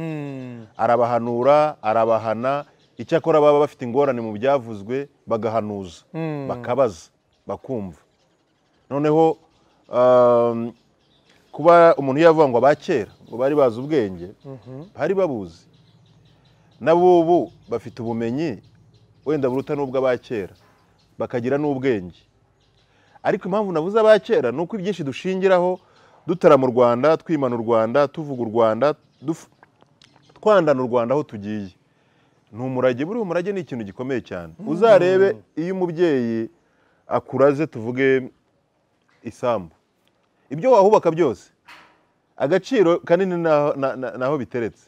arabahanura arabahana icyakora baba bafite ingorane mu byavuzwe bagahanuza bakabaza bakumva noneho um, kuba umuntu yavuga ngo abakera ngo bari bazi ubwenge bari babuzi n'abubu bafite ubumenyi wenda buruta n'ubw'abakera bakagira n'ubwenge ariko impamvu nabuze abakera ni uko ibyinshi dushingiraho dutarama u rwanda twimana u rwanda tuvuga u rwanda duf- twandana u rwanda aho tugiye ni umurage buriya umurage ni ikintu gikomeye cyane uzarebe iyo umubyeyi akuraze tuvuge isambu ibyo wahubaka byose agaciro kanini n'aho- na- na- naho biteretse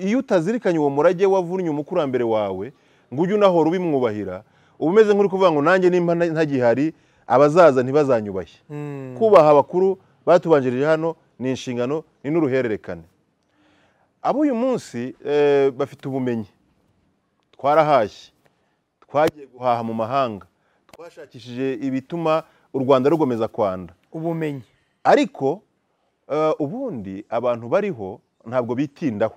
iyo utazirikanye uwo murage wavunnye umukurambere wawe ngo ujye unahora ubimwubahira uba umeze nk'uri kuvuga ngo nanjye nimba nta- ntagihari abazaza ntibazanyubashye kubaha abakuru batubanjirije hano ni inshingano ni n'uruhererekane ab'uyu munsi eh, bafite ubumenyi twarahashye twagiye guhaha mu mahanga twashakishije ibituma u rwanda rukomeza kwanda ubumenyi ariko eh, ubundi abantu bariho ntabwo bitindaho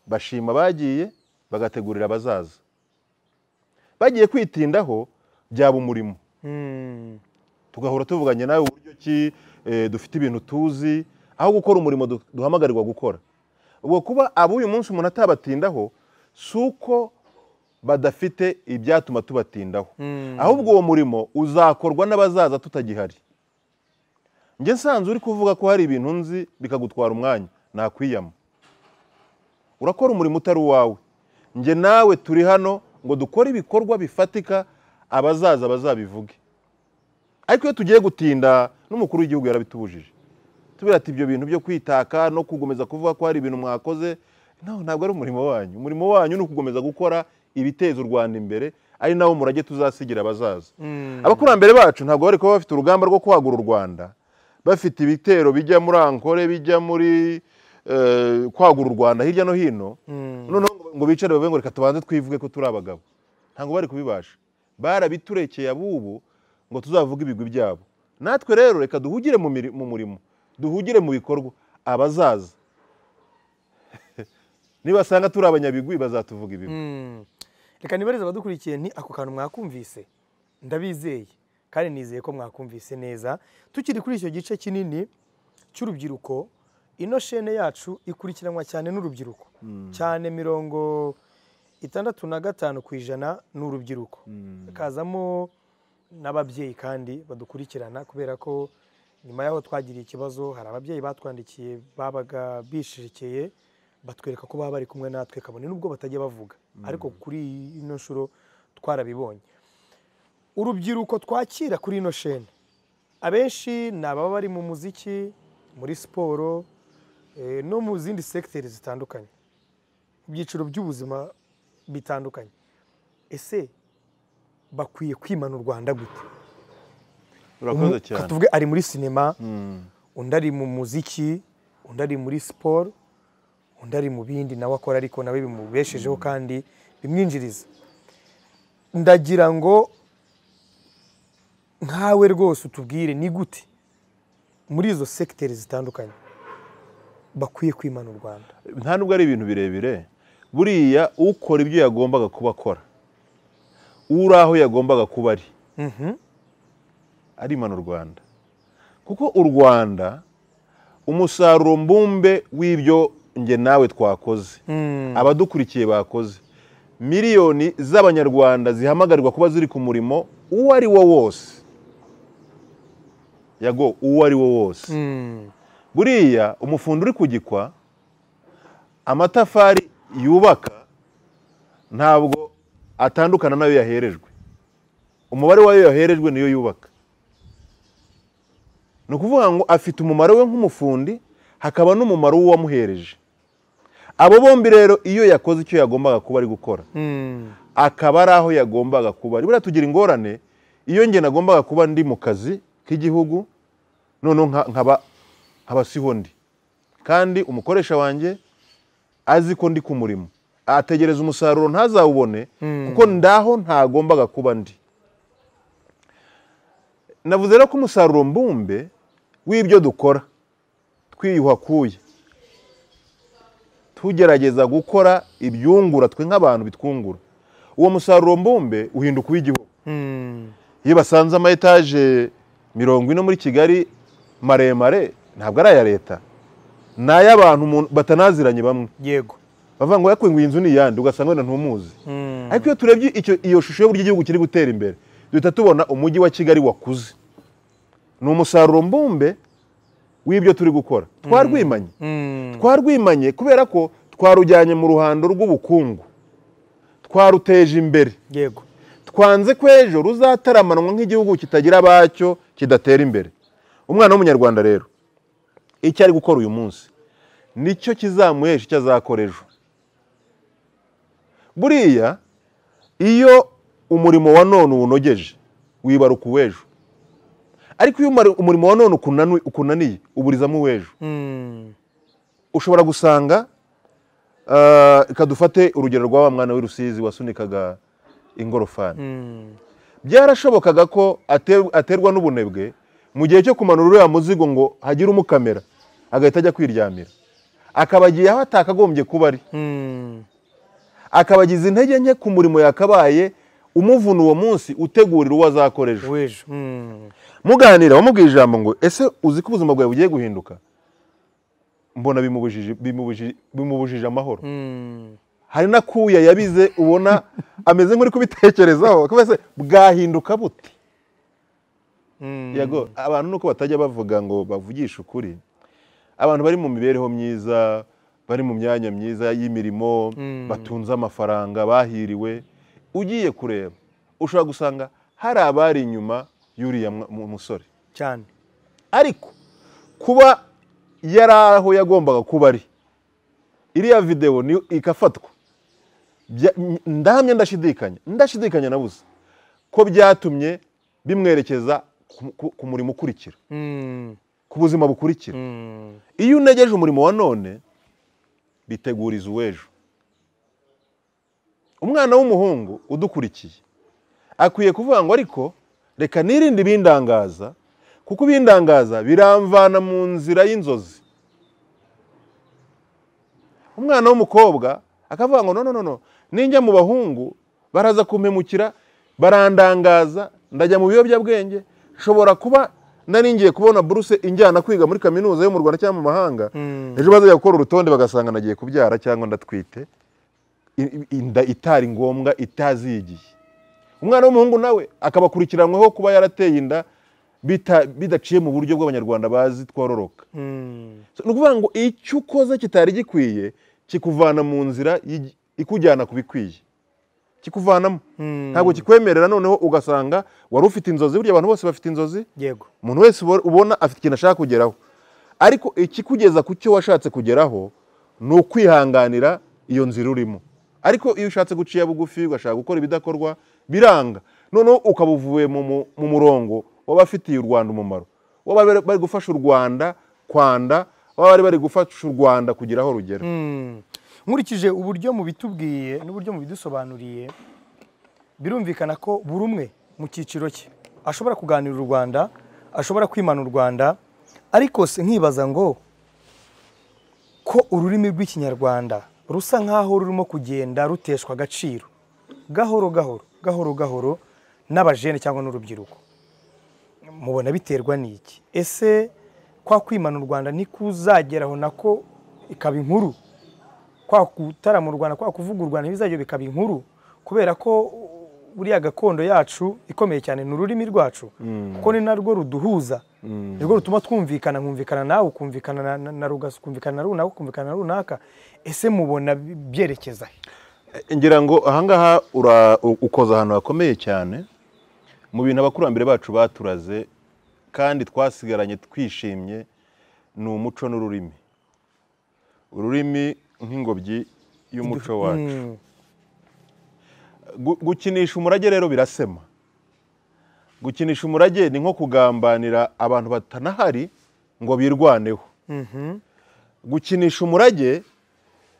bashima abagiye bagategurira abazaza bagiye kwitindaho byaba umurimo Mm. tugahora tuvuganye nawe uburyo ki eh, dufite ibintu tuzi aho gukora umurimo du- duhamagarirwa gukora ubwo kuba ab'uyu munsi umuntu atabatindaho si uko badafite ibyatuma tubatindaho ahubwo uwo murimo uzakorwa n'abazaza tutagihari njye nsanze uri kuvuga ko hari ibintu nzi bikagutwara umwanya nakwiyama urakora umurimo utari uwawe njye nawe turi hano ngo dukore ibikorwa bifatika abazaza bazabivuge ariko iyo tugiye gutinda n'umukuru w'igihugu yarabitubujije tubwira ati ibyo bintu byo kwitaka no kugomeza kuvuga ko hari ibintu mwakoze no, ntabwo ari umurimo wanyu umurimo wanyu ni ukugukomeza gukora ibiteza u rwanda imbere ari nawo murage tuzasigira abazaza abakurambere bacu ntabwo bari kuba bafite urugamba rwo kwagura u rwanda bafite ibitero bijya muri ankore bijya muri eh, kwagura u rwanda hirya no hino noneho ngo- ngo bicare bavuge ngo reka tubanze twivuge ko turi abagabo ntabwo bari kubibasha barabiturekeye abubu ngo tuzavuge ibigwi byabo natwe rero reka duhugire mu miri- mu murimo duhugire mu bikorwa abazaza nibasanga turi abanyabigwi bazatuvuga ibigwi reka nibarize abadukurikiye nti ako kantu mwakumvise ndabizeye kandi nizeye ko mwakumvise neza tukiri kuri icyo gice kinini cy'urubyiruko ino shene yacu ikurikiranwa cyane n'urubyiruko cyane mirongo itandatu na gatanu ku ijana ni urubyiruko hakazamo n'ababyeyi kandi badukurikirana kubera ko nyuma y'aho twagiriye ikibazo hari ababyeyi batwandikiye babaga bishirikiye batwereka ko baba bari kumwe natwe kabone n'ubwo batajya bavuga ariko kuri ino nshuro twarabibonye urubyiruko twakira kuri ino shene abenshi ni ababa bari mu muziki muri siporo eh, no mu zindi segiteri zitandukanye mu byiciro by'ubuzima bitandukanye ese bakwiye kwimana u rwanda gute urakoze Umu- cyane tuvuge ari muri sinema Mm. undi ari mu muziki undi ari muri siporo undi ari mu bindi nawe akora ariko nawe bimubeshejeho kandi bimwinjiriza ndagira ngo nkawe rwose utubwire ni gute muri izo segiteri zitandukanye bakwiye kwimana u rwanda nta nubwo ari ibintu birebire buriya ukora ibyo yagombaga kuba akora uri aho yagombaga kuba ari arimana u rwanda kuko u rwanda umusaruro mbumbe w'ibyo nge nawe twakoze abadukurikiye bakoze miliyoni z'abanyarwanda zihamagarirwa kuba ziri ku murimo uwo ari wo wose yago uwo ari wo wose buriya umufundi uri kugikwa amatafari yubaka ntabwo atandukana n'ayo yaherejwe umubare w'ayo yaherejwe niyo yubaka ni ukuvuga ngo afite umumaro we nk'umufundi hakaba n'umumaro w'uwamuhereje abo bombi rero iyo yakoze icyo yagombaga kuba ari gukora akaba ari aho yagombaga kuba ari buriya tugira ingorane iyo njye nagombaga kuba ndi mu kazi k'igihugu noneho nka- nkaba nkaba siho ndi kandi umukoresha wanjye azi ko ndi ku murimo ategereza umusaruro ntazawubone kuko ndaho ntagombaga kuba ndi navuze rero ko umusaruro mbumbe w'ibyo dukora twiyuha kuye tugerageza gukora ibyungura twe nk'abantu bitwungura uwo musaruro mbumbe uhinduka uw'igihugu iyo basanze ama etaje mirongo ine muri kigali maremare ntabwo ari aya leta ni ay'abantu umuntu- batanaziranye bamwe yego bavuga ngo yakwe ngo iyi nzu ni iyande ugasanga wenda ntumuzi ariko iyo turebye icyo iyo shusho y'uburyo igihugu kiri gutera imbere duhita tubona umujyi wa kigali wakuze ni umusaruro mbumbe w'ibyo turi gukora twarwimanye twarwimanye kubera ko twarujyanye mu ruhando rw'ubukungu twaruteje imbere yego twanze ko ejo ruzataramanwa nk'igihugu kitagira abacyo kidatera imbere umwana w'umunyarwanda rero icyo ari gukora uyu munsi nicyo kizamuhesha icyo azakora ejo buriya iyo umurimo wa none uwunogeje wibaruka uw'ejo ariko iyo umari- umurimo wa none ukunanu- ukunaniye uburizamo uw'ejo ushobora gusanga eh, reka dufate urugero rwa wa mwana w'i Rusizi wasunikaga ingorofani byarashobokaga ko ater- aterwa n'ubunebwe mu gihe cyo kumanura uriya muzigo ngo hagire umukamera agahita ajya kwiryamira akaba agiye aho atakagombye kuba ari akabagiza intege nke ku murimo yakabaye umuvuna uwo munsi utegurira uwo azakora ejo w'ejo muganira wamubwiye ijambo ngo ese uzi ko ubuzima bwawe bugiye guhinduka mbona bimubujije bimubujije- bimubujije amahoro hari n'akuya yabize ubona ameze nk'uri kubitekerezaho kubera se bwahinduka bute yego abantu nuko batajya bavuga ngo bavugishe ukuri abantu bari mu mibereho myiza bari mu myanya myiza y'imirimo batunze amafaranga bahiriwe ugiye kureba ushobora gusanga hari abari inyuma y'uriya mwa- mu- musore cyane ariko kuba yari aho yagombaga kuba ari iriya videwo ni igafatwa Bya- ndahamya ndashidikanya ndashidikanya nabuze ko byatumye bimwerekeza ku- ku- ku murimo ukurikira ku buzima bukurikira iyo unegeje umurimo wa none biteguriza uw'ejo umwana w'umuhungu udukurikiye akwiye kuvuga ngo ariko reka nirinde ibindangaza kuko ibindangaza biramvana mu nzira y'inzozi umwana w'umukobwa akavuga ngo no no, no no ninjya mu bahungu baraza kumpemukira barandangaza ndajya mu biyobyabwenge nshobora kuba nari ngiye kubona buruse injyana kwiga muri kaminuza yo mu rwanda cyangwa mu mahanga ejo bazajya gukora urutonde bagasanga nagiye kubyara cyangwa ndatwite i- i- inda itari ngombwa itazigiye umwana w'umuhungu nawe akabakurikiranwaho kuba yarateye inda bita- bidaciye mu buryo bw'abanyarwanda bazi twororoka So, ni ukuvuga ngo icyo ukoze kitari gikwiye kikuvana mu nzira y'igi- ikujyana ku bikwiye kikuvanamo ntabwo kikwemerera noneho ugasanga wari ufite inzozi burya abantu bose bafite inzozi yego umuntu wese ubo- ubona afite ikintu ashaka kugeraho ariko ikikugeza ku cyo washatse kugeraho ni ukwihanganira iyo nzira urimo ariko iyo ushatse guciya bugufi ugashaka gukora ibidakorwa biranga noneho ukaba uvuye mu mu- mu murongo w'abafitiye u rwanda umumaro waba bari bari gufasha u rwanda kwanda waba bari bari gufasha u rwanda kugira aho rugera nkurikije uburyo mubitubwiye n'uburyo mubidusobanuriye birumvikana ko buri umwe mu cyiciro cye ashobora kuganira u rwanda ashobora kwimana u rwanda ariko se nkibaza ngo ko ururimi rw'ikinyarwanda rusa nk'aho rurimo kugenda ruteshwa agaciro gahoro gahoro gahoro gahoro n'abajene cyangwa n'urubyiruko mubona biterwa n'iki ese kwa kwimana u rwanda nikuzageraho nako ikaba inkuru kwa gutarama u Rwanda kwa kuvuga u Rwanda bizajya bikaba inkuru kubera ko buriya gakondo yacu ikomeye cyane ni ururimi rwacu kuko ni narwo ruduhuza nirwo rutuma twumvikana nkumvikana nawe ukumvikana na- na- na rugasa ukumvikana na runaka ukumvikana na runaka ese mubona byerekeza he ngira ngo ahangaha ura- u- ukoza ahantu hakomeye cyane mu bintu abakurambere bacu baturaze kandi twasigaranye twishimye ni umuco n'ururimi ururimi nk'ingobyi y'umuco wacu Mm. Gu- gukinisha umurage rero birasema gukinisha umurage ni nko kugambanira abantu batanahari ngo birwaneho Mhm. gukinisha umurage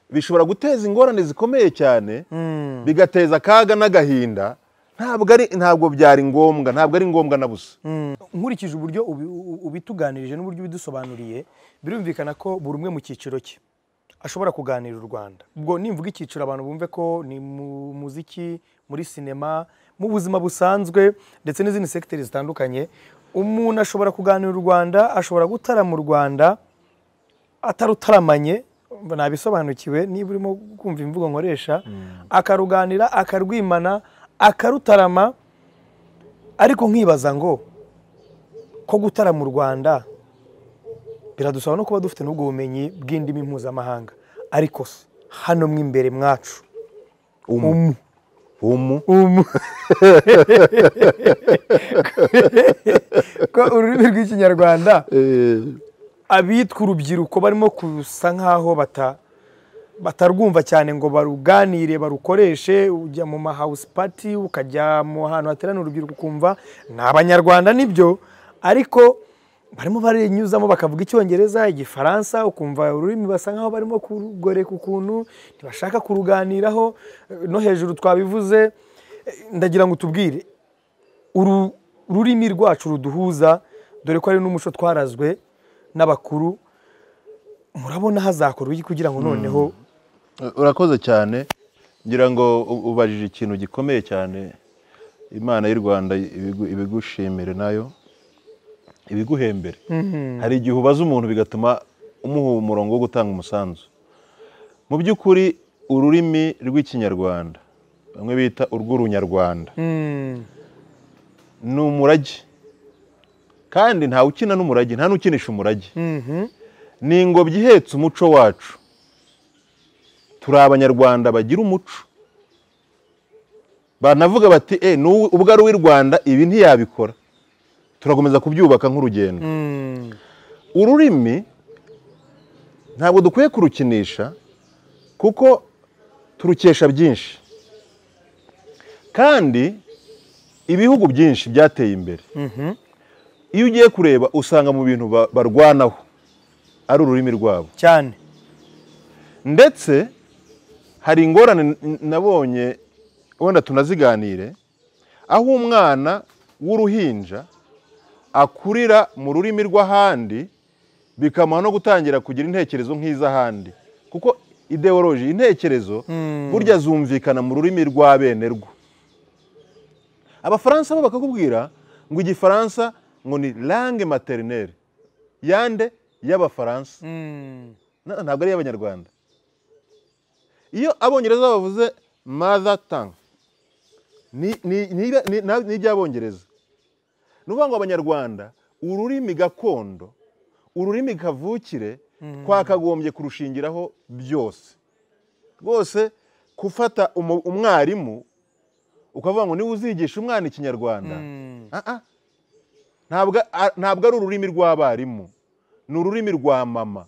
bishobora guteza ingorane zikomeye cyane Mm. bigateza akaga n'agahinda ntabwo ari ntabwo byari ngombwa ntabwo ari ngombwa na busa Mm. nkurikije uburyo ubi- u- ubituganirije n'uburyo ubidusobanuriye birumvikana ko buri umwe mu cyiciro cye ashobora kuganira u Rwanda ubwo nimvuga icyiciro abantu bumve ko ni mu muziki muri sinema mu buzima busanzwe ndetse n'izindi segiteri zitandukanye umuntu ashobora kuganira u Rwanda ashobora gutarama u Rwanda atarutaramanye umva nabisobanukiwe niba urimo kumva imvugo nkoresha akaruganira akarwimana akarutarama ariko nkibaza ngo ko gutarama mu Rwanda biradusaba no kuba dufite n'ubwo bumenyi bw'indimi mpuzamahanga ariko se hano mo imbere mwacu umu umu umu ko ururimi rw'ikinyarwanda abitwa urubyiruko barimo kusa nk'aho bata- batarwumva cyane ngo baruganire barukoreshe ujya mu mahawusi pati ukajya mu hantu hateraniye urubyiruko ukumva ni abanyarwanda nibyo ariko barimo barinyuzamo bakavuga icyongereza igifaransa ukumva ururimi basa nk'aho barimo kurugoreka ukuntu ntibashaka kuruganiraho eh, no hejuru twabivuze Eh, ndagira ngo utubwire uru rurimi rwacu ruduhuza dore ko ari n'umuco twarazwe n'abakuru murabona hazakorwa iki kugira ngo noneho urakoze cyane ngira ngo u- ubajije ikintu gikomeye cyane imana y'u rwanda ibigu- ibigushimire nayo ibiguhembere hari igihe ubaza umuntu bigatuma umuha umurongo wo gutanga umusanzu mu by'ukuri ururimi rw'ikinyarwanda bamwe bita urw'urunyarwanda Mm, ni umurage kandi ntawe ukina n'umurage nta n'ukinisha umurage mhm, ni ingobyi ihetse umuco wacu turi abanyarwanda bagira umuco banavuga bati e n'ubu- ubwo ari uw'i rwanda ibi ntiyabikora turakomeza kubyubaka nk'urugendo mm, ururimi ntabwo dukwiye kurukinisha kuko turukesha byinshi kandi ibihugu byinshi byateye imbere mhm. iyo ugiye kureba usanga mu bintu ba- barwanaho ari ururimi rwabo cyane ndetse hari ingorane n- nabonye wenda tunaziganire aho umwana w'uruhinja akurira mu rurimi rw'ahandi bikamuha no gutangira kugira intekerezo nk'iz'ahandi kuko ideoloji intekerezo burya zumvikana mu rurimi rwa bene rwo abafaransa bo bakakubwira ngo igifaransa ngo ni langue materineri yande y'abafaransa Mm. Na- ntabwo ari iy'abanyarwanda iyo abongereza bavuze mother tongue ni- ni- ni- ni- na- ni iby'abongereza ni ukuvuga ngo abanyarwanda ururimi gakondo ururimi kavukire twakagombye kurushingiraho byose rwose gufata umu- umwarimu ukavuga ngo niba uzigisha umwana ikinyarwanda ah, ah. ntabwo a- ntabwo ari ururimi rw'abarimu ni ururimi rwa mama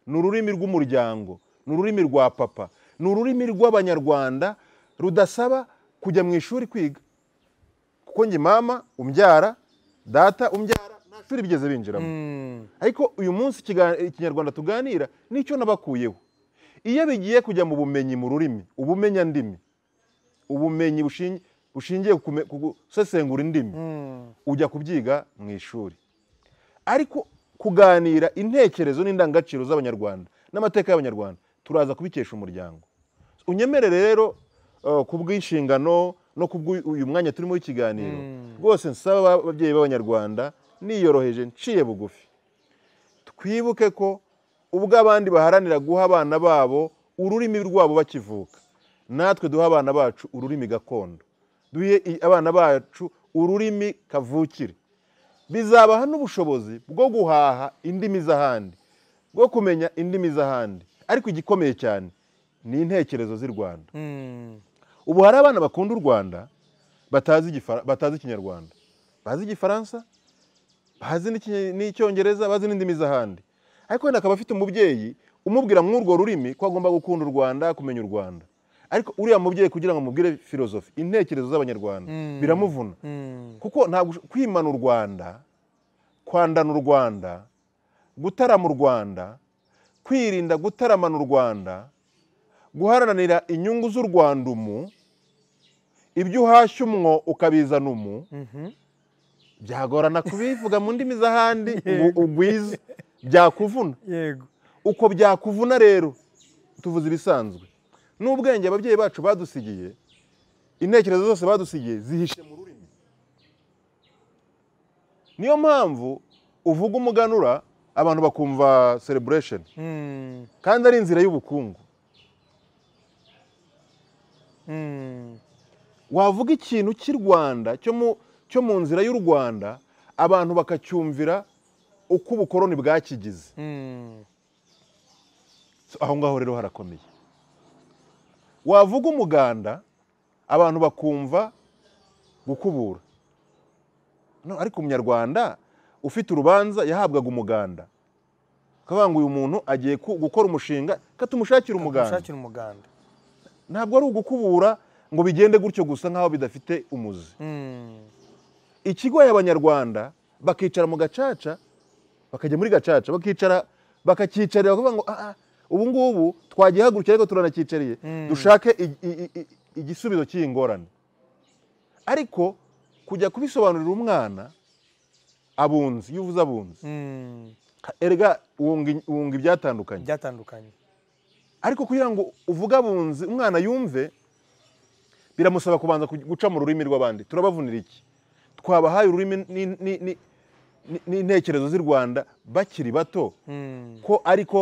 ni ururimi rw'umuryango ni ururimi rwa papa ni ururimi rw'abanyarwanda rudasaba kujya mu ishuri kwiga kuko njye mama umbyara data umbyara nta shuri bigeze binjiramo Mm. ariko uyu munsi ikiga- ikinyarwanda tuganira nicyo nabakuyeho iyo bigiye kujya mu bumenyi mu rurimi ubumenyandimi ubumenyi bushingi- bushingiye ku kume- ku gusesengura indimi Mm. ujya kubyiga mu ishuri ariko kuganira intekerezo n'indangagaciro z'abanyarwanda n'amateka y'abanyarwanda turaza kubikesha umuryango unyemerere rero eh, ku bw'inshingano no ku bw'uyu mwanya turimo w'ikiganiro rwose nsaba aba- ababyeyi b'abanyarwanda niyoroheje nciye bugufi twibuke ko ubwo abandi baharanira guha abana babo ururimi rwabo bakivuka natwe duha abana bacu ururimi gakondo duhe i- abana bacu ururimi kavukire bizabaha n'ubushobozi bwo guhaha indimi z'ahandi bwo kumenya indimi z'ahandi ariko igikomeye cyane ni intekerezo z'i rwanda Mm. ubu hari abana bakunda u rwanda batazi igifara- batazi ikinyarwanda bazi igifaransa bazi n'iki- n'icyongereza bazi n'indimi z'ahandi ariko wenda akaba afite umubyeyi umubwira mw'urwo rurimi ko agomba gukunda u rwanda kumenya u rwanda ariko uriya mubyeyi kugira ngo amubwire filozofi intekerezo z'abanyarwanda biramuvuna kuko ntabwo ush- kwimana u rwanda kwandana u rwanda gutarama u rwanda kwirinda gutaramana u rwanda guharanira inyungu z'u rwanda umu ibyo uhashya umwo ukabizana umu byagorana kubivuga mu ndimi z'ahandi ubu- ugwize byakuvuna Yego. uko byakuvuna rero tuvuze ibisanzwe n'ubwenge ababyeyi bacu badusigiye intekerezo zose badusigiye zihishe mu rurimi niyo mpamvu uvuga umuganura abantu bakumva celebration Mm. kandi ari inzira y'ubukungu Mm. wavuga ikintu cy'i rwanda cyo mu cyo mu nzira y'u rwanda abantu bakacyumvira uko ubukoroni bwakigize Mm. So, aho ngaho rero harakomeye wavuga umuganda abantu bakumva gukubura No, ariko umunyarwanda ufite urubanza yahabwaga umuganda ukavuga ngo uyu muntu agiye ku- gukora umushinga katumushakira umuganda Ushakira umuganda. ntabwo ari ugukubura ngo bigende gutyo gusa nk'aho bidafite umuzi Mm. ikigoye abanyarwanda bakicara mu gacaca bakajya muri gacaca bakicara bakakicarira bakavuga ngo "Ah, ah, ubu ngubu twagihagurukira ariko turanakicariye dushake i- i- i- igisubizo cy'iyi ngorane ariko kujya kubisobanurira umwana abunzi iyo uvuze abunzi Mm. erega wunga wunga ibyatandukanye Byatandukanye. ariko kugira ngo uvuge abunzi umwana yumve biramusaba kubanza ku- guca mu rurimi rw'abandi turabavunira iki twabahaye ururimi ni- ni- ni- ni- n'intekerezo z'i rwanda bakiri bato Mm. ko ariko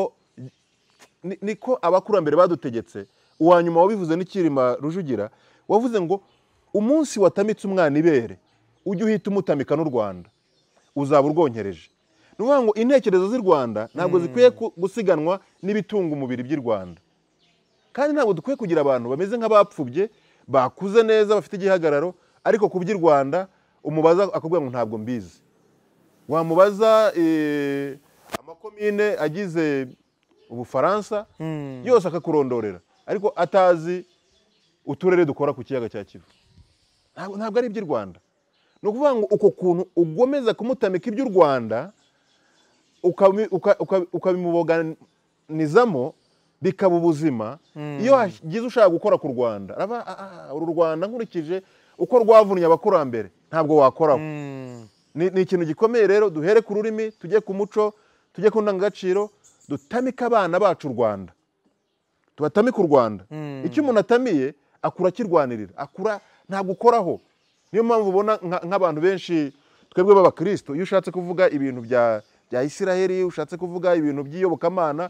ni- niko abakurambere badutegetse uwa nyuma wabivuze n'ikirima rujugira wavuze ngo umunsi watamitse umwana ibere ujye uhita umutamika n'u rwanda uzaba urwonkereje ni ukuvuga ngo intekerezo z'i rwanda ntabwo zikwiye ku- gusiganwa n'ibitunga umubiri by'i rwanda kandi ntabwo dukwiye kugira abantu bameze nk'abapfubye bakuze neza bafite igihagararo ariko ku by'i rwanda umubaza akakubwira ngo ntabwo mbizi wamubaza eh, amakomine agize ubufaransa Mm. yose akakurondorera ariko atazi uturere dukora ku kiyaga cya kivu ntabwo ntabwo ari iby'i rwanda ni ukuvuga ngo uko kuntu ugomeza kumutamika iby'u rwanda ukami- uka- uka- ukabimuboganizamo bikaba ubuzima iyo hagize ushaka gukora ku rwanda araba "Ah, ah, uru rwanda nkurikije uko rwavunnye abakurambere ntabwo wakoraho Mm. ni, ni ikintu gikomeye rero duhere ku rurimi tujye ku muco tujye ku ndangagaciro dutamike abana bacu u rwanda tubatamike u rwanda icyo umuntu atamiye akura akirwanirira akura ntabwo ukoraho niyo mpamvu ubona nka- nk'abantu benshi twebwe b'abakristo iyo ushatse kuvuga ibintu bya bya isiraheli ushatse kuvuga ibintu by'iyobokamana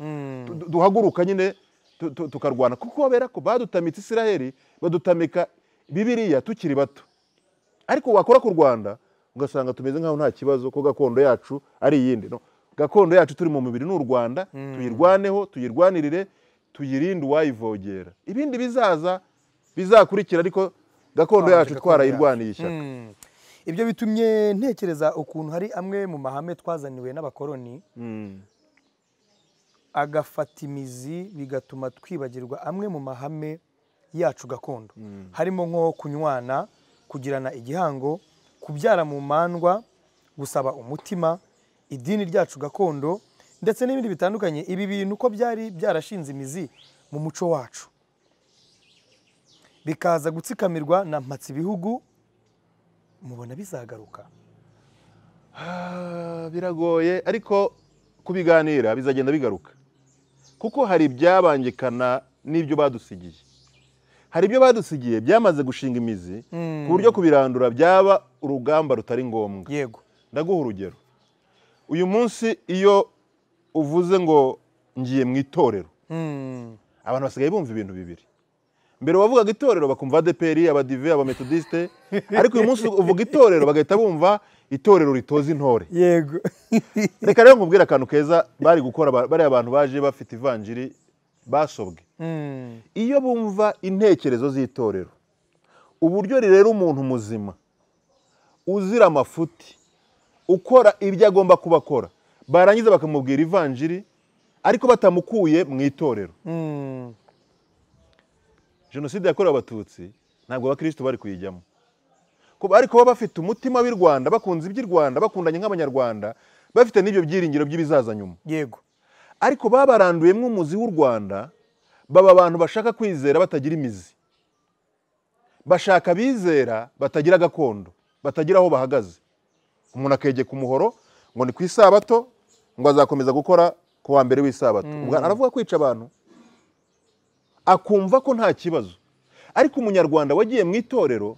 tu- du- duhaguruka nyine tu- tu- tukarwana kuko kubera ko badutamitse isiraheli badutamika bibiriya tukiri bato ariko wakora ku rwanda ugasanga tumeze nk'aho nta kibazo ko gakondo yacu ari iyindi no gakondo yacu turi mu mubiri ni u rwanda tuyirwaneho tuyirwanirire tuyirinde uwayivogera ibindi bizaza bizakurikira ariko gakondo Twamaze yacu gakondo twarayirwaniye ishyaka ibyo bitumye ntekereza ukuntu hari amwe mu mahame twazaniwe n'abakoloni Mm. agafata imizi bigatuma twibagirwa amwe mu mahame yacu gakondo harimo nko kunywana kugirana igihango kubyara mu mandwa gusaba umutima idini ryacu gakondo ndetse n'ibindi bitandukanye ibi bintu uko byari byarashinze imizi mu muco wacu bikaza gutsikamirwa na mpatsi ibihugu mubona bizagaruka Ah, biragoye ariko kubiganira bizagenda bigaruka kuko hari ibyabangikana n'ibyo badusigiye hari ibyo badusigiye byamaze gushinga imizi ku buryo kubirandura byaba urugamba rutari ngombwa yego ndaguha urugero uyu munsi iyo uvuze ngo ngiye mu itorero Mm. abantu basigaye bumva ibintu bibiri mbere wavugaga itorero bakumva adeperi abadive abametodisite ariko uyu munsi uvuga itorero bagahita bumva itorero ritoza intore yego reka rero nkubwire akantu keza bari gukora ba- bariya bantu baje bafite ivanjiri basobwe Mm. iyo bumva intekerezo z'itorero uburyo rirera umuntu muzima uzira amafuti ukora ibyo agomba kuba akora barangiza bakamubwira ivanjiri ariko batamukuye mu itorero Mm. jenoside yakorewe abatutsi ntabwo abakirisitu bari kuyijyamo Kuba- ariko baba bafite umutima w'i rwanda bakunze iby'i rwanda bakundanye nk'abanyarwanda bafite n'ibyo byiringiro by'ibizaza nyuma yego ariko babaranduyemo umuzi w'u rwanda baba abantu bashaka kwizera batagira imizi bashaka abizera batagira gakondo batagira aho bahagaze umuntu akegeka umuhoro ngo ni ku isabato ngo azakomeza gukora ku wa mbere w'isabato ubwo aravuga kwica abantu akumva ko nta kibazo ariko umunyarwanda wagiye mu itorero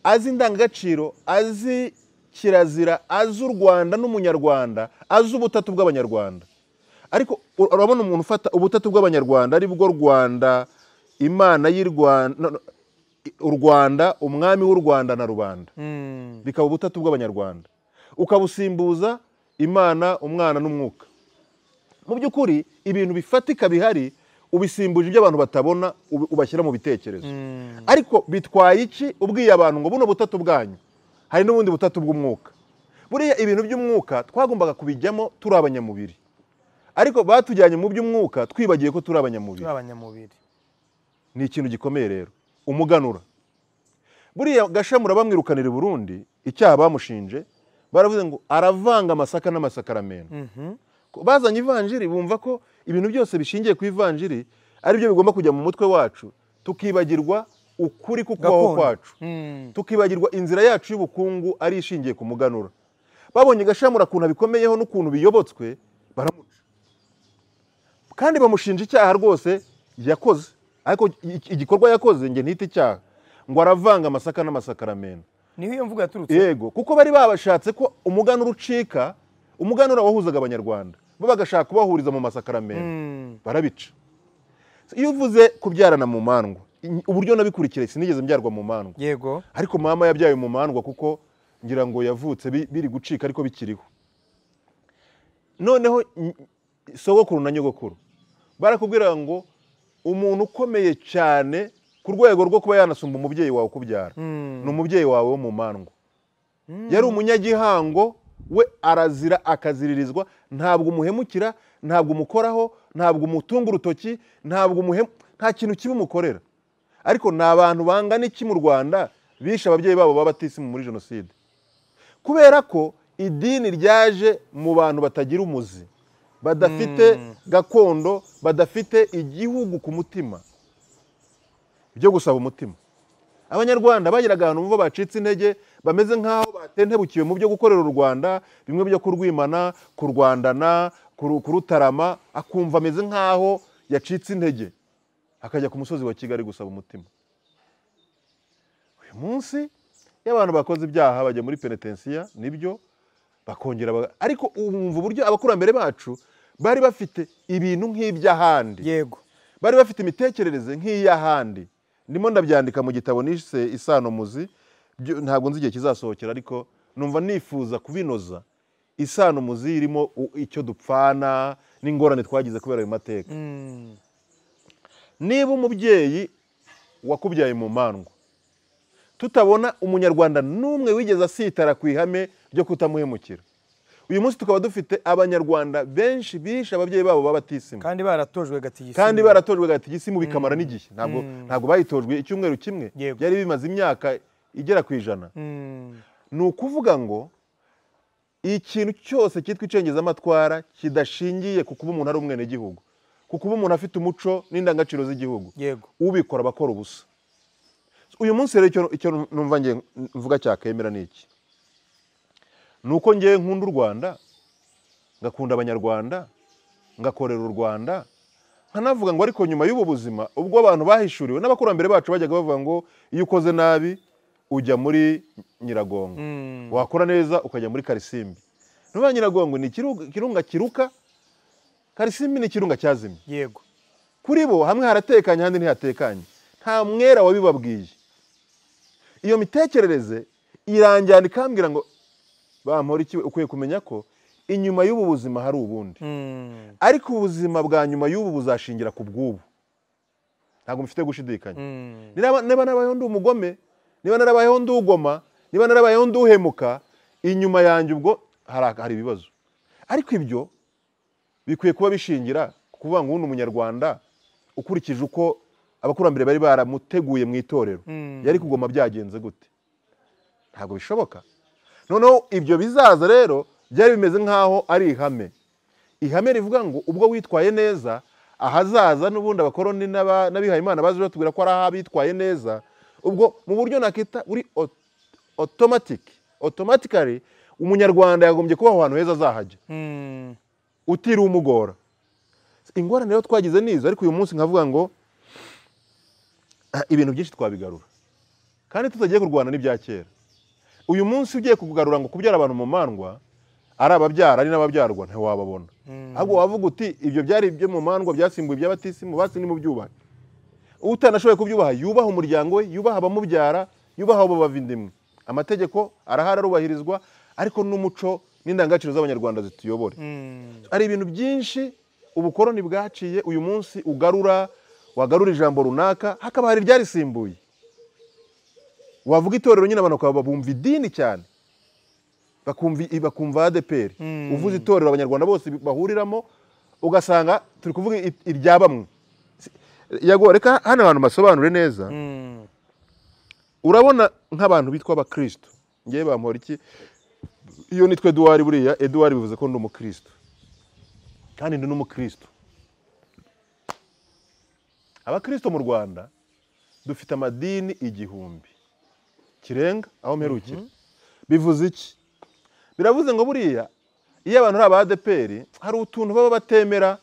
azi indangagaciro azi kirazira azi u rwanda n'umunyarwanda azi ubutatu bw'abanyarwanda ariko u- urabona umuntu ufata ubutatu bw'abanyarwanda ari bwo rwanda imana y'i rwanda no, no, i- u rwanda umwami w'u rwanda na rubanda Mm. bikaba ubutatu bw'abanyarwanda ukabusimbuza imana umwana n'umwuka mu by'ukuri ibintu bifatika bihari ubisimbuje ibyo abantu batabona ubi- ubashyira mu bitekerezo ariko bitwaye iki ubwiye abantu ngo buno butatu bwanyu hari n'ubundi butatu bw'umwuka buriya ibintu by'umwuka twagombaga kubijyamo turi abanyamubiri ariko batujyanye mu by'umwuka twibagiye ko turi abanyamubiri turi abanyamubiri ni ikintu gikomeye rero umuganura buriya gashamura bamwirukanira i burundi icyaha bamushinje baravuze ngo aravanga amasaka n'amasakaramentu bazanye ivanjiri bumva ko ibintu byose bishingiye ku ivanjiri aribyo bigomba kujya mu mutwe wacu tukibagirwa ukuri kukubaho Gakondo. kwacu Mm. tukibagirwa inzira yacu y'ubukungu ari ishingiye ku muganura babonye gashamura ukuntu abikomeyeho n'ukuntu biyobotswe baramuca kandi bamushinja icyaha rwose yakoze ariko i- igikorwa yakoze njye ntite icyaha ngo aravanga amasaka n'amasakaramentu niho iyo mvuga yaturutse yego kuko bari babashatse ko umuganura ucika umuganura wahuzaga abanyarwanda bo bagashaka kubahuriza mu masakaramentu Mm. barabica iyo uvuze kubyarana mu mandwa in- uburyo nabikurikiye sinigeze mbyarwa mu mandwa yego ariko mama yabyaye mu mandwa kuko ngira ngo yavutse bi- biri gucika ariko bikiriho noneho n- sogokuru na nyogokuru barakubwira ngo umuntu ukomeye cyane ku rwego rwo kuba yanasumba umubyeyi wawe ukubyara ni umubyeyi wawe wo mu mandwa yari umunyagihango we arazira akaziririzwa ntabwo umuhemukira ntabwo umukoraho ntabwo umutunga urutoki ntabwo umuhem nta kintu kibi umukorera ariko ni abantu bangana iki mu rwanda bishe ababyeyi babo babatisimu muri jenoside kubera ko idini ryaje mu bantu batagira umuzi badafite gakondo badafite igihugu ku mutima byo gusaba umutima abanyarwanda bagiraga ahantu bumva bacitse intege bameze nk'aho batentebukiwe mu byo gukorera u rwanda bimwe byo kurwimana kurwandana kuru- kurutarama akumva ameze nk'aho yacitse intege akajya ku musozi wa kigali gusaba umutima uyu munsi iyo abantu bakoze ibyaha bajya muri penetensiya nibyo bakongera baga- ariko umva uburyo abakurambere bacu bari bafite ibintu nk'iby'ahandi yego bari bafite imitekerereze nk'iy'ahandi ndimo ndabyandika mu gitabo nise isano muzi byo- ntabwo nzi igihe kizasohokera ariko numva nifuza kubinoza isano muzi irimo u- icyo dupfana n'ingorane twagize kubera ayo mateka Mm, niba umubyeyi wakubyaye mu mandwa tutabona umunyarwanda n'umwe wigeze asitara ku ihame ryo kutamuhemukira uyu munsi tukaba dufite abanyarwanda benshi bishe ababyeyi babo babatisima kandi baratojwe gatigisi kandi baratojwe gatagisimu bikamara n'igihe ntabwo ntabwo bayitojwe icyumweru kimwe Yego. byari bimaze imyaka igera ku ijana Mm, ni ukuvuga ngo ikintu cyose cyitwa icengezamatwara kidashingiye ku kuba umuntu ari umwenegihugu ku kuba umuntu afite umuco n'indangagaciro z'igihugu yego ubikora aba akora ubusa uyu munsi rero icyo- icyo numva nge- mvuga cyakemera ni iki ni uko ngewe nkunda u rwanda ngakunda abanyarwanda ngakorera u rwanda nkanavuga ngo ariko nyuma y'ubu buzima ubwo abantu bahishuriwe n'abakurambere bacu bajyaga bavuga ngo iyo ukoze nabi ujya muri nyiragongo Mm, wakora neza ukajya muri karisimbi niba nyiragongo ni ikiru- ikirunga kiruka karisimbi ni ikirunga cyazimye yego kuri bo hamwe haratekanye ahandi ntihatekanye nta mwera wabibabwiye iyo mitekerereze iranjyana ikambwira ngo bampora iki we?" ukwiye kumenya ko inyuma y'ubu buzima hari ubundi Mm, ariko ubuzima bwa nyuma y'ubu buzashingira ku bw'ubu ntabwo mufite gushidikanya mm, niba niba narabayeho ndi umugome niba narabayeho ndi ugoma niba narabayeho ndi uhemuka inyuma yanjye ubwo hari hari ibibazo ariko ibyo bikwiye kuba bishingira ku kuvuga ngo ubundi umunyarwanda ukurikije uko abakurambere bari baramuteguye mu itorero Mm. yari kugoma byagenze gute ntabwo bishoboka noneho ibyo bizaza rero byari bimeze nk'aho ari ihame ihame rivuga ngo ubwo witwaye neza ahazaza n'ubundi abakoroni n'aba- n'abihayimana baje batubwira ko ari ahabitwaye neza ubwo mu buryo nakita buri otomatiki otomatikari umunyarwanda yagombye kuba aho hantu heza azahajya mm, utiriwe umugora ingorane rero twagize n'izo ariko uyu munsi nkavuga ngo "Ah, ibintu byinshi twabigarura kandi tutagiye kurwana n'ibya kera uyu munsi ugiye kugarura ngo kubyara abantu mu mandwa ari ababyara ari n'ababyarwa ntiwababona Mm. ahubwo wavuga uti ibyo byari ibyo mu mandwa byasimbuye iby'abatisimu basi nimubyubahe utanashoboye kubyubaha yubaha umuryango we yubaha abamubyara yubaha abo bavindimwe amategeko arahari arubahirizwa ariko n'umuco n'indangagaciro z'abanyarwanda zituyobore mm, hari ibintu byinshi ubukoroni bwaciye uyu munsi ugarura wagarura ijambo runaka hakaba hari iryarisimbuye wavuga itorero nyine abantu bakaba bumva idini cyane bakumva bakumva ADPR Mm. uvuze itorero abanyarwanda bose bahuriramo ugasanga turi kuvuga i- irya bamwe Si- yago reka hano abantu basobanure neza mm, urabona nk'abantu bitwa abakristo ngewe bampora iki iyo nitwe eduwari buriya eduwari bivuze ko ndi umukristo kandi ndi n'umukristo abakristo mu rwanda dufite amadini igihumbi kirenga aho mperukira bivuze iki biravuze ngo buriya iyo abantu ari aba adeperi hari utuntu baba batemera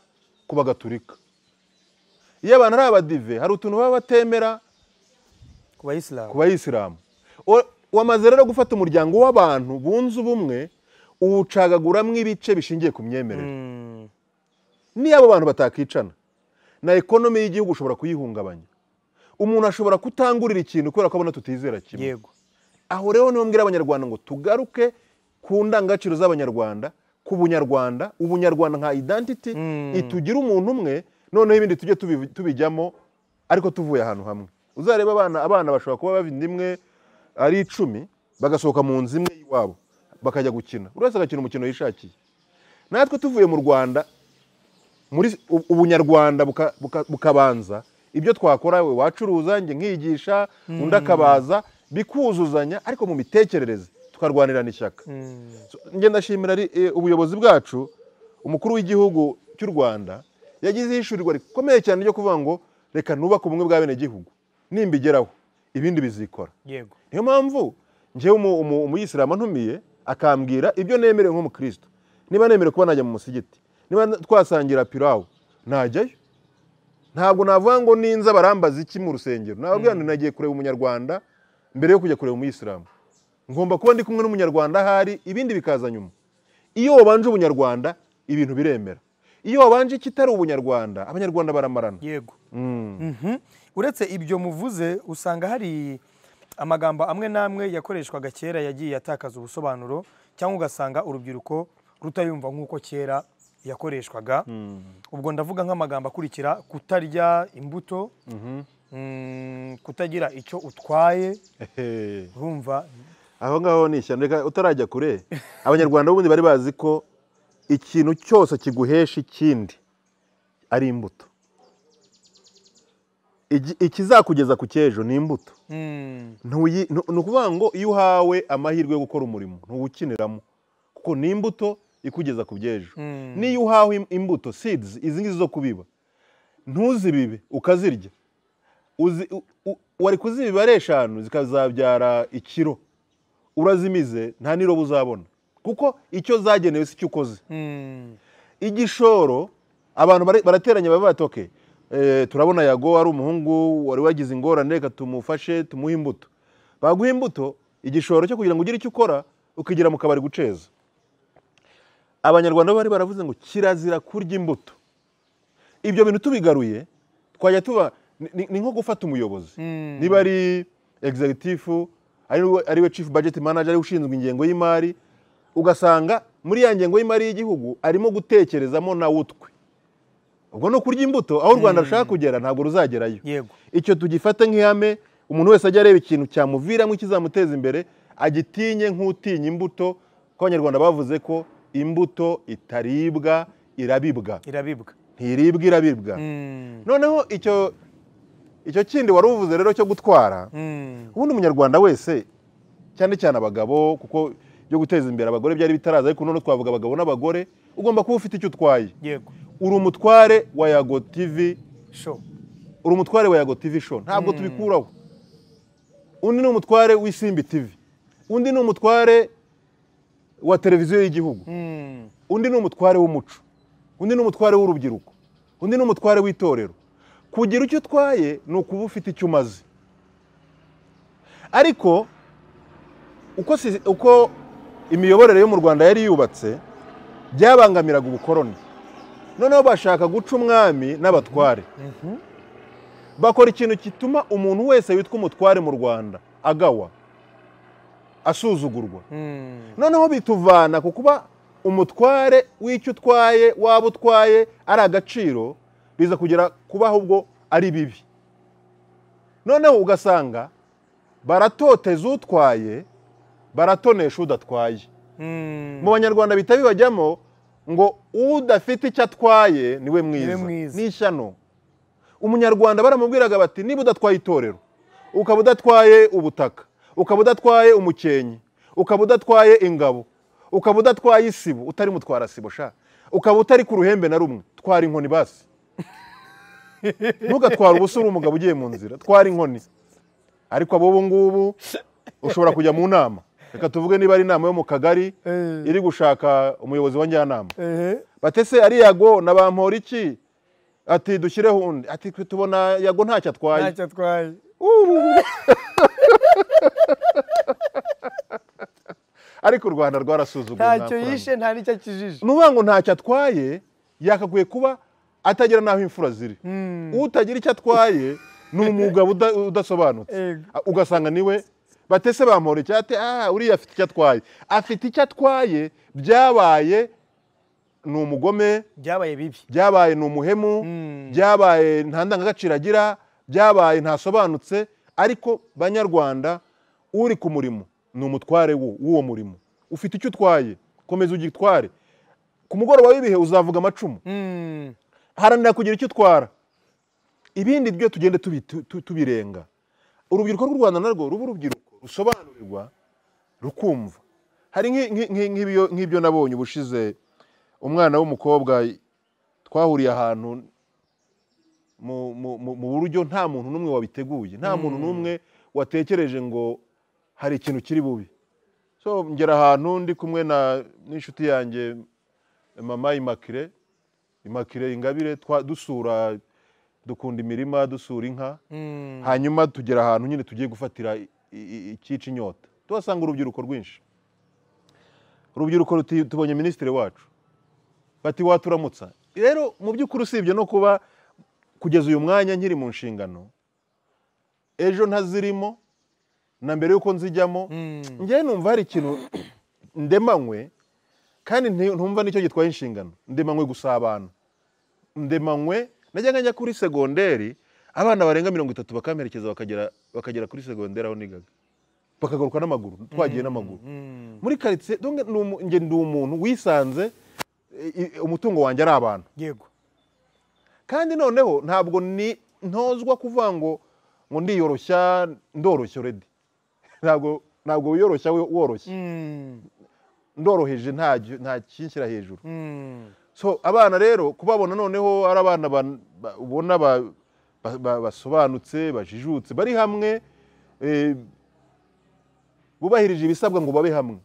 ku bagaturika iyo abantu ari abadive hari utuntu baba batemera ku bayisilamu ku bayisilamu O- wamaze rero gufata umuryango w'abantu bunze ubumwe uwucagaguramo ibice bishingiye ku myemerere Mm, niyo abo bantu batakicana na ekonomi y'igihugu ushobora kuyihungabanya umuntu ashobora kutangurira ikintu kubera ko abona tutizera kimwe yego aho rero niho mbwira abanyarwanda ngo tugaruke ku ndangagaciro z'abanyarwanda ku bunyarwanda ubunyarwanda nka identity Mm. itugira umuntu umwe noneho ibindi tujye tubi- tubijyamo ariko tuvuye ahantu hamwe uzareba abana abana bashobora kuba bavinda imwe ari icumi bagasohoka mu nzu imwe iwabo bakajya gukina buri wese agakina umukino yishakiye natwe tuvuye mu rwanda muri u- ubunyarwanda buka- buka- bukabanza ibyo twakora we wacuruza njye nkigisha undi akabaza bikuzuzanya ariko mu mitekerereze tukarwanirana ishyaka mm, So, njye ndashimira ri- eh, ubuyobozi bwacu umukuru w'igihugu cy'u rwanda yagize ishurirwa rikomeye cyane ryo kuvuga ngo reka nubake ubumwe bw'abenegihugu nimbigeraho ibindi bizikora yego niyo mpamvu njyewe umu- umu- umuyisilamu antumiye akambwira ibyo nemerewe nk'umukristo niba nemerewe kuba najya mu musigiti niba n- twasangira pirawu najyayo ntabwo navuga ngo ninza barambaza iki mu rusengero nababwira ngo nagiye kureba umunyarwanda mbere yo kujya kureba umuyisilamu ngomba kuba ndi kumwe n'umunyarwanda ahari ibindi bikaza nyuma iyo wabanje ubunyarwanda ibintu biremera iyo wabanje ikitari ubunyarwanda abanyarwanda baramarana yego Mhm. uretse ibyo muvuze usanga hari amagambo amwe n'amwe yakoreshwaga kera yagiye atakaza ubusobanuro cyangwa ugasanga urubyiruko rutayumva nk'uko kera yakoreshwaga ubwo ndavuga nk'amagambo akurikira kutarya imbuto mm, kutagira icyo utwaye Ehe. urumva aho ngaho ni ishyano reka utarajya kure abanyarwanda b'ubundi bari bazi ko ikintu cyose kiguhesha ikindi ari imbuto Igi- ikizakugeza ku cyejo ni imbuto Mm, Ntuyi- ntu- ni ukuvuga ngo iyo uhawe amahirwe yo gukora umurimo ntuwukiniramo kuko ni imbuto ikugeza ku byejo Mm. niyo uhawe im- imbuto seeds izi ngizi zo kubiba ntuzibibe ukazirya Uzi- u- u- wari kuzibiba ari eshanu zikazabyara ikiro urazimize nta n'irobo uzabona kuko icyo zagenewe si cyo ukoze mm, igishoro abantu bara- barateranye baba batoke turabona yago ari umuhungu wari wagize ingorane reka tumufashe tumuhe imbuto baguha imbuto igishoro cyo kugira ngo ugire icyo ukora ukigira mu kabari guceza abanyarwanda bari baravuze ngo kirazira kurya imbuto ibyo bintu tubigaruye twajya tuba ni- ni- ni nko gufata umuyobozi Mm. niba ari egizegitifu ariwe chief budget manager ariwe ushinzwe ingengo y'imari ugasanga muri ya ngengo y'imari y'igihugu arimo gutekerezamo nawe utwe ubwo ni ukurya imbuto aho u rwanda rushaka kugera ntabwo ruzagerayo yego icyo tugifate nk'ihame umuntu wese ajya areba ikintu cyamuviramo ikizamuteza imbere agitinye nk'utinya imbuto kuko abanyarwanda bavuze ko imbuto itaribwa irabibwa irabibwa ntiribwa irabibwa Mm, noneho icyo icyo kindi wari uvuze rero cyo gutwara mm, ubundi umunyarwanda wese cyane cyane abagabo kuko byo guteza imbere abagore byari bitaraza ariko none twavuga abagabo n'abagore ugomba kuba ufite icyo utwaye yego uri umutware wa yago tivi sho uri umutware wa yago tivi show ntabwo tubikuraho undi ni umutware w'isimbi tivi undi ni umutware wa televiziyo y'igihugu Mm, undi ni umutware w'umuco undi ni umutware w'urubyiruko undi ni umutware w'itorero kugira icyo utwaye ni ukuba ufite icyo umaze ariko uko, si- uko imiyoborere yo mu rwanda yari yubatse byabangamiraga ubukoroni noneho bashaka guca umwami n'abatware mhm, bakora ikintu gituma umuntu wese witwa umutware mu rwanda agawa asuzugurwa mm, noneho bituvana ku kuba umutware w'icyo utwaye waba utwaye ari agaciro biza kugera kuba ahubwo ari bibi noneho ugasanga baratoteza utwaye baratonesha udatwaye mm. mu banyarwanda bihita bibajyamo ngo udafite icyo atwaye niwe mwiza mwiza. ni ishyano umunyarwanda baramubwiraga bati niba udatwaye itorero ukaba udatwaye ubutaka ukaba udatwaye umukenke ukaba udatwaye ingabo ukaba udatwaye isibo utari mutwara sibo sha ukaba utari ku ruhembe na rumwe twara inkoni basi ntugatware ubusa uri umugabo ugiye mu nzira twara inkoni ariko abo ubu ngubu ushobora kujya mu nama reka tuvuge niba ari inama yo mu kagari Eh. iri gushaka umuyobozi wa njyanama Ehe. batese ari yago na bampora iki ati dushyireho undi ati twe tubona yago ntacyo atwaye ntacyo atwaye ariko u rwanda rwarasuzuguye ntacyo nta yishe nta n'icyo akijije nuvuga ngo ntacyo atwaye yakaguye kuba atagera n'aho imfura ziri utagira icyo atwaye ni umugabo uda- udasobanutse Yego. A- ugasanga niwe batese bampora icyate ah uriya afite icyo atwaye afite icyo atwaye byabaye ni umugome byabaye bibi byabaye ni umuhemu byabaye nta ndangagaciro agira byabaye ntasobanutse ariko banyarwanda uri ku murimo ni umutware wo- w'uwo murimo ufite icyo utwaye komeza ugitware ku mugoroba w'ibihe uzavuga amacumu Mm, haranira kugira icyo utwara ibindi byo tugende tubi- tu- tu- tubirenga urubyiruko rw'u rwanda narwo ruba urubyiruko rusobanurirwa rukumva hari nk'i- nk'i- nk'i- nk'ibyo- nk'ibyo nabonye ubushize umwana w'umukobwa twahuriye ahantu mu- mu mu- mu buryo nta muntu n'umwe wabiteguye nta muntu n'umwe watekereje ngo hari ikintu kiri bubi so ngera ahantu ndi kumwe na n'inshuti yanjye mama imakire imakire ingabire twa- dusura dukunda imirima dusura inka mm, hanyuma tugera ahantu nyine tugiye gufatira i- i- i- icyica inyota tuhasanga urubyiruko rwinshi urubyiruko ruti- tubonye minisitiri wacu bati waturamutsa rero mu by'ukuri usibye no kuba kugeza uyu mwanya nkiri mu nshingano ejo ntazirimo na mbere y'uko nzijyamo njyewe numva hari ikintu ndemanywe kandi nti- ntumva nicyo gitwaye inshingano ndemanywe gusabana ndemanywe najyaga njya kuri segonderi abana barenga mirongo itatu bakamperekeza bakagera bakagera kuri segonderi aho nigaga bakagaruka n'amaguru twagiye n'amaguru muri karitsiye donc ni umu- njye ndi umuntu wisanze i- i- umutungo wanjye ari abantu yego kandi noneho ntabwo ni ntozwa kuvuga ngo ngo ndiyoroshya ndoroshya oredi ntabwo ntabwo wiyoroshya we- woroshya Mm, ndoroheje nta gi- nta kinshyira hejuru mm, so abana rero kubabona noneho ari abana ba- ba- ubona ba- ba- ba- basobanutse bajijutse bari hamwe eh, bubahirije ibisabwa ngo babe hamwe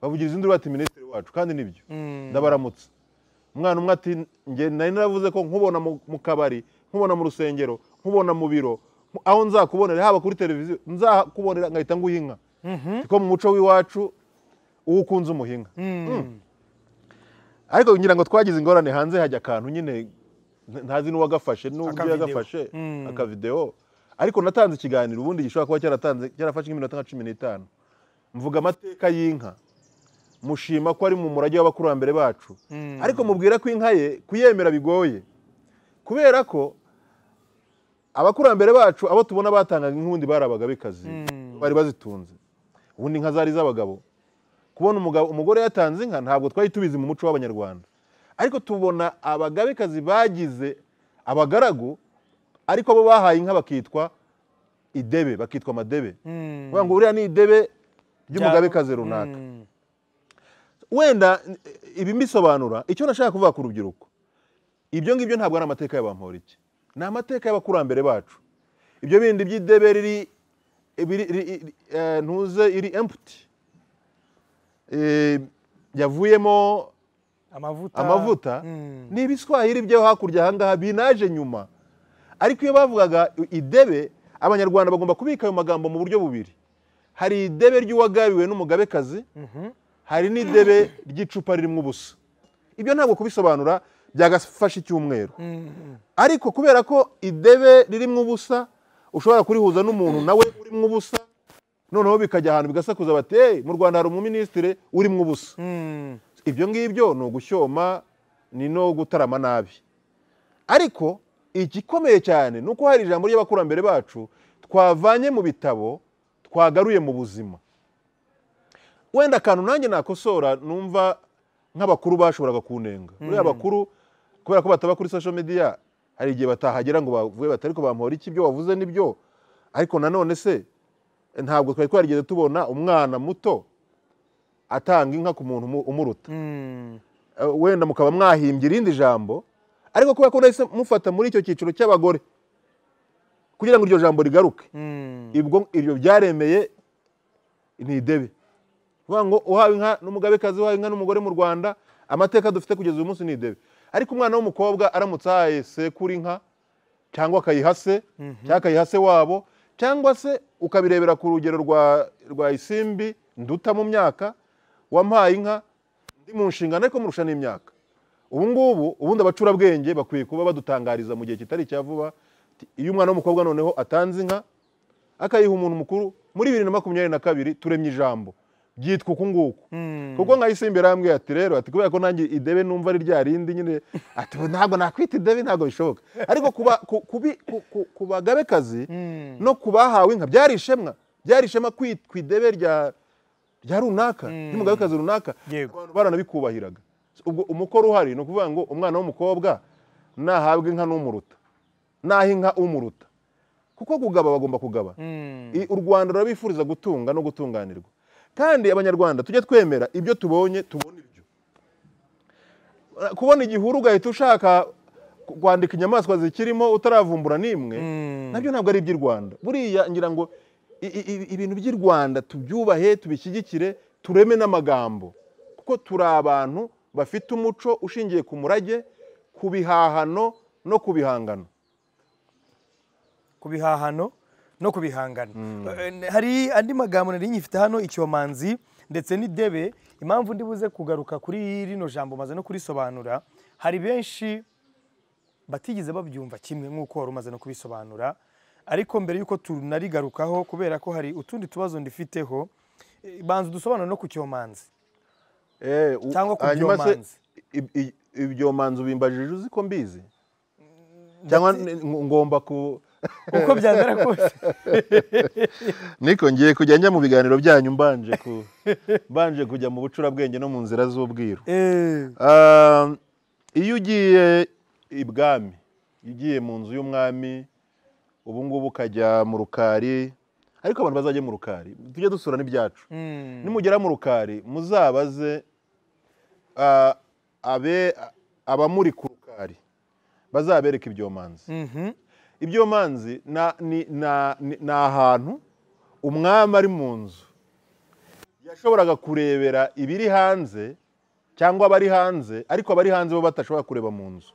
bavugiriza induru bati minisitiri wacu kandi nibyo mm. ndabaramutse umwana umwe ati njye nari naravuze ko nkubona mu mu kabari nkubona mu rusengero nkubona mu biro nku- aho nzakubonera haba kuri televiziyo nzakubonera ngahita nguha inka kuko mu muco w'iwacu uwo ukunze umuha inka Mm. ariko ngira ngo twagize ingorane hanze hajya akantu nyine nta- ntazi n'uwagafashe n'uburyo Akavideo. yagafashe Mm. akavidewo ariko natanze ikiganiro ubundi gishobora kuba cyaratanze cyarafashe nk'iminota nka cumi n'itanu mvuga amateka y'inka mushima ko ari mu murage w'abakurambere bacu Mm. ariko mubwira ko inka ye kuyemera bigoye kubera ko abakurambere bacu abo tubona batangaga inkundi bari abagabekazi Mm. bari bazitunze ubundi inka zari iz'abagabo kubona umugabo umugore yatanze inka ntabwo twari tubizi mu muco w'abanyarwanda ariko tubona abagabekazi bagize abagaragu ariko bo bahaye inka bakitwa idebe bakitwa amadebe Mm. kuvuga ngo uriya ni idebe ry'umugabekazi runaka Mm. wenda eh, ibi mbisobanura icyo nashaka kuvuga ku rubyiruko ibyo ngibyo ntabwo ari amateka y'abamporiki ni amateka y'abakurambere bacu ibyo bindi by'idebe riri ibiri- ri- ri- eh, ntuze iri emputi yavuyemo amavuta amavuta Mm. ni ibiswahili byo hakurya ahangaha binaje nyuma ariko iyo bavugaga idebe abanyarwanda bagomba kubika ayo magambo mu buryo bubiri hari idebe ry'uwagabiwe n'umugabekazi hari n'idebe ry'icupa ririmo ubusa ibyo ntabwo kubisobanura byagafashe icyumweru Mm. ariko kubera ko idebe ririmo ubusa ushobora kurihuza n'umuntu nawe urimo ubusa noneho bikajya ahantu bigasakuza bati hey, mu rwanda hari umuminisitire urimo ubusa Mm. ibyo ngibyo ni ugushyoma ni no gutarama nabi ariko igikomeye cyane ni uko hari ijambo ry'abakurambere bacu twavanye mu bitabo twagaruye mu buzima wenda akantu nanjye nakosora numva nk'abakuru bashoboraga kunenga buriya abakuru kubera ko bataba kuri social media hari igihe batahagera ngo bavuge bati ariko bampora iki ibyo wavuze nibyo ariko nanone se ntabwo twari twarigeze tubona umwana muto atanga inka ku muntu umu- umuruta Mm. Eh, wenda mukaba mwahimbye irindi jambo ariko kubera ko nahise mufata muri icyo cyiciro cy'abagore kugira ngo iryo jambo rigaruke Mm. ibwo iryo byaremeye ni idebe kuvuga ngo uhawe inka n'umugabekazi uhawe inka n'umugore mu rwanda amateka dufite kugeza uyu munsi ni idebe ariko umwana w'umukobwa aramutse ahaye sekuru inka cyangwa akayiha se cyangwa akayiha se wabo cyangwa se ukabirebera ku rugero rwa rwa isimbi nduta mu myaka wampaye inka ndi mu nshingano ariko murusha n'imyaka ubu ngubu ubundi abacurabwenge bakwiye kuba badutangariza mu gihe kitari icya vuba ati, iyo umwana w'umukobwa noneho atanze inka akayiha umuntu mukuru muri bibiri na makumyabiri na kabiri turemye ijambo ryitwa uku nguku Mm. kuko nka isimbere arambwira ati rero ati kubera ko nanjye idebe numva ari rya rindi nyine ati "Ubu ntabwo nakwita idebe ntabwo bishoboka ariko kuba ku- kubi- ku- ku- ku bagabekazi Mm. no ku bahawe inka byari ishema byari ishema kwi- ku idebe rya rya runaka ry'umugabekazi runaka Yego. abantu baranabikubahiraga ubwo umukoro uhari ni ukuvuga ngo umwana w'umukobwa nahabwa inka n'umuruta naha inka umuruta kuko kugaba bagomba kugaba Mm. I- u rwanda rurabifuriza gutunga no gutunganirwa kandi abanyarwanda tujye twemera ibyo tubonye tubona ibyo kubona igihuru ugahita ushaka ku- kwandika inyamaswa zikirimo utaravumbura n'imwe Mm. nabyo ntabwo ari iby'i rwanda buriya ngira ngo i- i- i- ibintu by'i rwanda tubyubahe tubishyigikire tureme n'amagambo kuko turi abantu bafite umuco ushingiye ku murage ku bihahano no ku bihangano ku bihahano no ku bihangano Eh, hari andi magambo nari nyifite hano icyomanzi ndetse n'idebe impamvu ndi buze kugaruka kuri rino jambo maze no kurisobanura hari benshi batigeze babyumva kimwe nk'uko wari umaze no kubisobanura ariko mbere y'uko tunarigarukaho kubera ko hari utundi tubazo ndifiteho eh, banza udusobanuro no ku cyomanzi Eh, u- Cyangwa ku hanyuma se, byomanzi. i- i- ibyomanzi ubimbajije uzi ko mbizi cyangwa n- ngomba ku uko byamera kose niko ngiye kujya njya mu biganiro byanyu mbanje ku mbanje kujya mu bucurabwenge no mu nzira z'ubwiru Eh, Ah, iyo ugiye ibwami iyo ugiye mu nzu y'umwami ubu ngubu ukajya mu rukari ariko abantu bazajya mu rukari tujye dusura n'ibyacu mm, nimugera mu rukari muzabaze ah, abe abamuri ku rukari bazabereka ibyomanzi mhm. ibyomanzi na- ni- na- ni ni ahantu umwami ari mu nzu yashoboraga kurebera ibiri hanze cyangwa abari hanze ariko abari hanze bo batashobora kureba mu nzu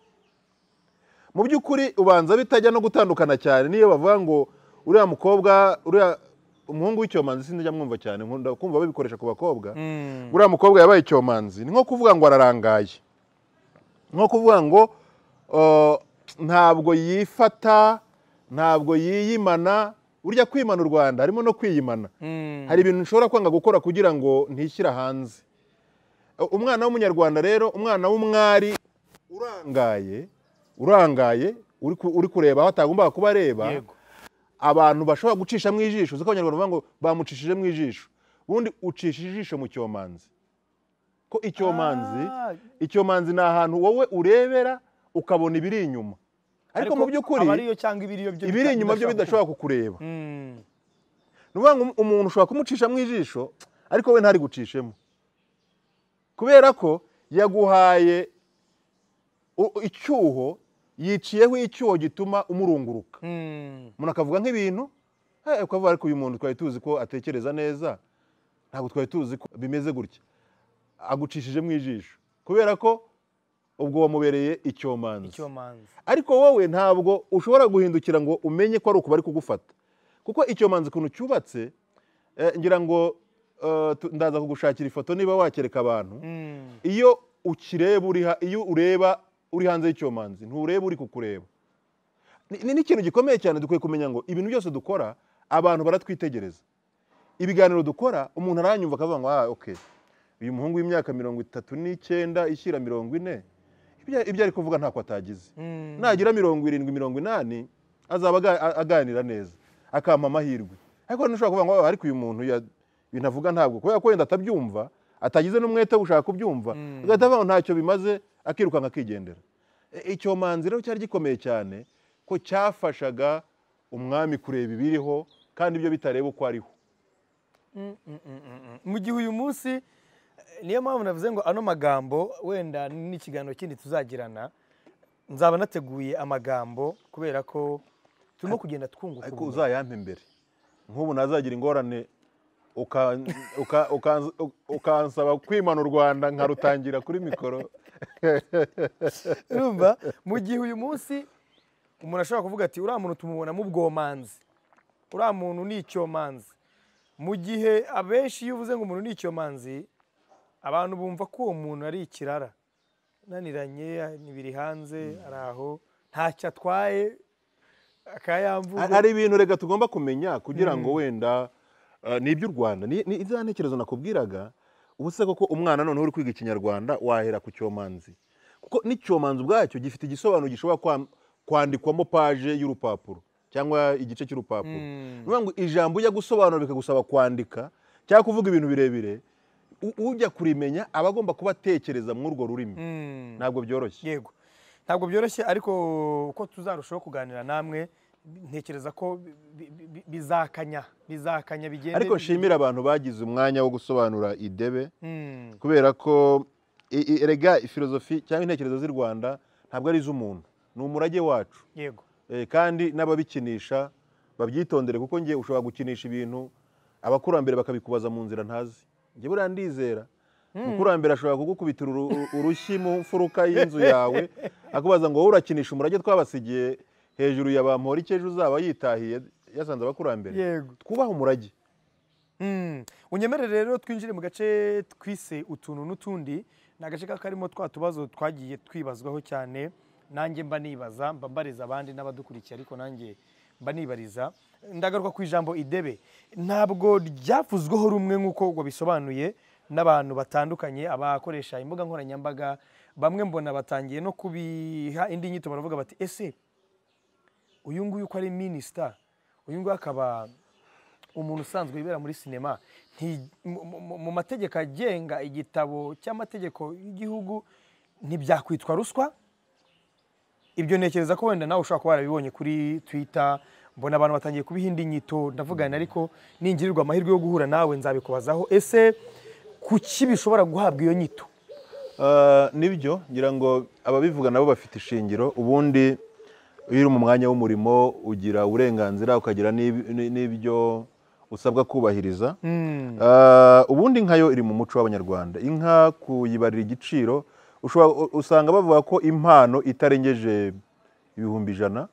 mu by'ukuri ubanza bitajya no gutandukana cyane niyo bavuga ngo uriya mukobwa uriya umuhungu w'icyomanzi sinzajya mwumva cyane nkunda kumva babikoresha ku bakobwa Mm. uriya mukobwa yabaye icyomanzi ni nko kuvuga ngo ararangaye nko kuvuga ngo uh, ntabwo yifata ntabwo yiyimana burya kwimana u rwanda harimo no kwiyimana Mm. hari ibintu nshobora kwanga gukora kugira ngo ntishyira hanze Uh, umwana w'umunyarwanda rero umwana w'umwari urangaye urangaye uri ku- uri kureba aho atagombaga kuba areba Yego. abantu bashobora gucishamo ijisho uzi ko abanyarwanda bavuga ngo bamucishijemo ijisho ubundi ucisha ijisho mu cyomanzi ko icyomanzi Ah. icyomanzi ni ahantu wowe urebera ukabona ibiri inyuma ariko mu by'ukuri aba ariyo cyangwa ibiriyo byo ibiri bita- inyuma byo bidashobora kukureba Mm. ni ukuvuga ngo umuntu ushobora kumucishamo ijisho ariko we ntari gucishemo kubera ko yaguhaye u- icyuho yiciyeho icyuho gituma umurunguruka Mm. umuntu akavuga nk'ibintu eh, ukavuga ariko uyu muntu twari tuzi ko atekereza neza ntabwo twari tuzi ko bimeze gutya agucishije mu ijisho kubera ko ubwo wamubereye icyomanzi icyomanzi ariko wowe ntabwo ushobora guhindukira ngo umenye ko ari ukubari kugufata kuko icyomanzi ukuntu cyubatse eh, ngira ngo eh, tu- ndaza kugushakira ifoto niba wakereka abantu Mm. iyo ukireba uri ha- iyo ureba uri hanze y'icyomanzi ntureba uri kukureba Ni- ni n'ikintu gikomeye cyane dukwiye kumenya ngo ibintu byose dukora abantu baratwitegereza ibiganiro dukora umuntu aranyumva akavuga ngo ah okay uyu muhungu w'imyaka mirongo itatu n'icyenda ishyira mirongo ine ibyo- ibyo ari kuvuga ntako atagize Mm. nagira mirongo irindwi mirongo inani azaba aga- a- aganira neza akampa amahirwe ariko ntushobora kuvuga ngo "Oh, ariko uyu muntu ya- ibintu avuga ntabwo kubera ko wenda atabyumva atagize n'umwete wo gushaka kubyumva agahita avuga ngo ntacyo bimaze akirukanka akigendera E- icyomanzi rero cyari gikomeye cyane ko cyafashaga umwami kureba ibiriho kandi ibyo bitareba uko ariho mu gihe uyu munsi eh, niyo mpamvu navuze ngo ano magambo wenda n'ikiganiro kindi tuzagirana nzaba nateguye amagambo kubera ko turimo kugenda twunguka ariko ubumenyi. uzayampe mbere nk'ubu nazagira ingorane uka- uka- uka- ukansaba kwimana u rwanda nkarutangira kuri mikoro urumva mu gihe uyu munsi umuntu ashobora kuvuga ati uriya muntu tumubonamo ubwomanzi uriya muntu ni icyomanzi mu gihe abenshi iyo uvuze ngo umuntu ni icyomanzi abantu bumva ko uwo muntu ari ikirara naniranye biri hanze ari aho ntacyo atwaye akayamvuga hari ibintu rega tugomba kumenya kugira ngo wenda eh, ni iby'u rwanda ni ni za ntekerezo nakubwiraga ubu se koko umwana noneho uri kwiga ikinyarwanda wahera ku cyomanzi kuko n'icyomanzi ubwacyo gifite igisobanuro gishobora kwa- kwandikwamo paje y'urupapuro cyangwa igice cy'urupapuro ni ukuvuga ngo ijambo ujya gusobanura bikagusaba kwandika cyangwa kuvuga ibintu birebire u- ujya kurimenya aba agomba kuba atekereza muri urwo rurimi Mm. ntabwo byoroshye yego ntabwo byoroshye ariko uko tuzarushaho kuganira namwe ntekereza ko bi- bi- bi- bizakanya bizakanya bigende ariko nshimira abantu bagize umwanya wo gusobanura idebe Mm. kubera ko i- i- erega filozofi cyangwa intekerezo z'i rwanda ntabwo ari iz'umuntu ni umurage wacu yego Eh, kandi n'ababikinisha babyitondere kuko ngiye ushobora gukinisha ibintu abakurambere bakabikubaza mu nzira ntazi njye buriya ndizera umukurambere ashobora kugukubitira uru- uru- urushyi mu mfuruka y'inzu yawe akubaza ngo wowe urakinisha umurage twabasigiye hejuru ya bampora icyo ejo uzaba yitahiye yasanze abakurambere Yego. twubahe umurage Mm. unyemerere rero twinjire mu gace twise utuntu n'utundi ni agace kaba karimo twa tubazo twagiye twibazwaho cyane nanjye mba nibaza mba mbariza abandi n'abadukurikiye ariko nanjye mba nibariza ndagaruka ku ijambo idebe ntabwo ryavuzweho rumwe nk'uko wabisobanuye n'abantu batandukanye abakoresha imbuga nkoranyambaga bamwe mbona batangiye no kubiha indi nyito baravuga bati ese uyu nguyu uko ari minisita uyu nguyu akaba umuntu usanzwe wibera muri sinema nti- mu- mu- mu mategeko agenga igitabo cy'amategeko y'igihugu ntibyakwitwa ruswa ibyo ntekereza ko wenda nawe ushobora kuba warabibonye kuri twitter mbona abantu batangiye kubiha indi nyito ndavugana ariko ningirirwa amahirwe yo guhura nawe nzabikubazaho ese kuki bishobora guhabwa iyo nyito Ah, nibyo ngira ngo ababivuga nabo bafite ishingiro ubundi iyo uri mu mwanya w'umurimo ugira uburenganzira ukagira n'ib- n- n'ibyo usabwa kubahiriza Ah, ubundi inka yo iri mu muco w'abanyarwanda inka kuyibarira igiciro ushobora- u- usanga bavuga ko impano itarengeje ibihumbi ijana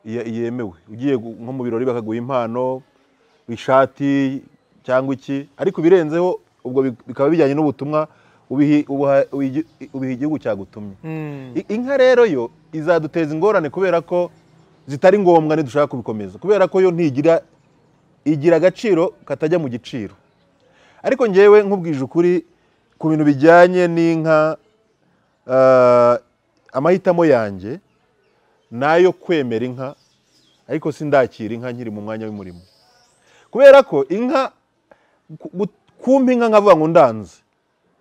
ye- yemewe ugiye gu- nko mu birori bakaguha impano ishati cyangwa iki ariko ibirenzeho ubwo bi- bikaba bijyanye n'ubutumwa ubihi- ubuha- ubihi ubiha igihugu cyagutumye I- inka rero yo izaduteza ingorane kubera ko zitari ngombwa ntidushaka kubikomeza kubera ko yo ntigira igira agaciro katajya mu giciro ariko ngewe nkubwije ukuri ku bintu bijyanye n'inka ah, amahitamo yanjye nayo kwemera inka ariko sindakira inka nkiri mu mwanya w'umurimo kubera ko inka ku- gu- kumpa inka nkavuga ngo ndanze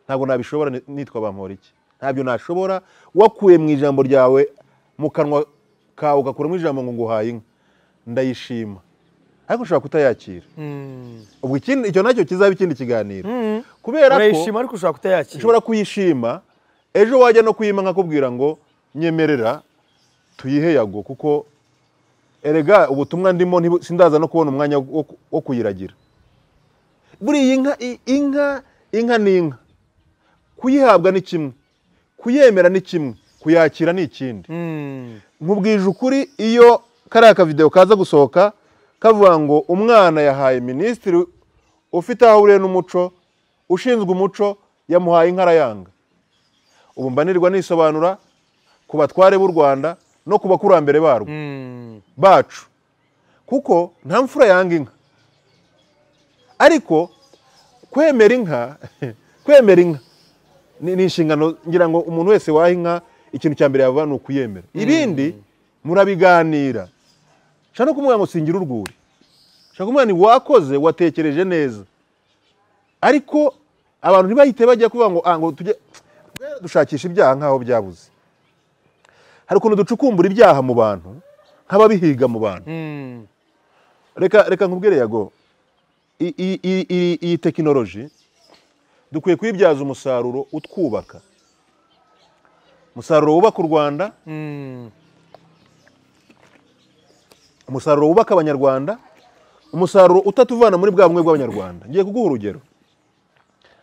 ntabwo nabishobora ni- nitwa bamporiki ntabyo nashobora wakuye mu ijambo ryawe mu kanwa kawe ugakuramo ijambo ngo nguhaye inka ndayishima ariko ushobora kutayakira ubwo ikindi- icyo nacyo kizaba ikindi kiganiro kubera ko urayishima ariko ushobora kutayakira ushobora kuyishima ejo wajya no kuyima nkakubwira ngo nyemerera tuyihe yago kuko erega ubutumwa ndimo ntibu- sindaza no kubona umwanya wo- wo- wo kuyiragira buriya inka i- inka inka ni inka kuyihabwa ni kimwe kuyemera ni kimwe kuyakira ni ikindi Mm. nkubwije ukuri iyo kariya kavidewo kaza gusohoka kavuga ngo umwana yahaye minisitiri ufite aho ahuriye n'umuco ushinzwe umuco yamuhaye inka arayanga ubu mbanirwa nisobanura ku batware b'u rwanda no ku bakurambere barwo Mm. bacu kuko nta mfura yanga inka ariko kwemera inka kwemera inka ni ni inshingano ngira ngo umuntu wese waha inka ikintu cya mbere yavuga ni ukuyemera ibindi murabiganira nshaka no kumubwira ngo singira urwuri nshaka kumubwira ni wakoze watekereje neza ariko abantu ntibahite bajya kuvuga ngo "Ah, ngo tujye dushakisha ibyaha nk'aho byabuze hari ukuntu ducukumbura ibyaha mu bantu nk'ababihiga mu bantu Mm. reka reka nkubwire yago i- i- i- i- iyi tekinoloji dukwiye kuyibyaza umusaruro utwubaka umusaruro wubaka u rwanda Mm. umusaruro wubaka abanyarwanda umusaruro utatuvana muri bwa bumwe bw'abanyarwanda ngiye kuguha urugero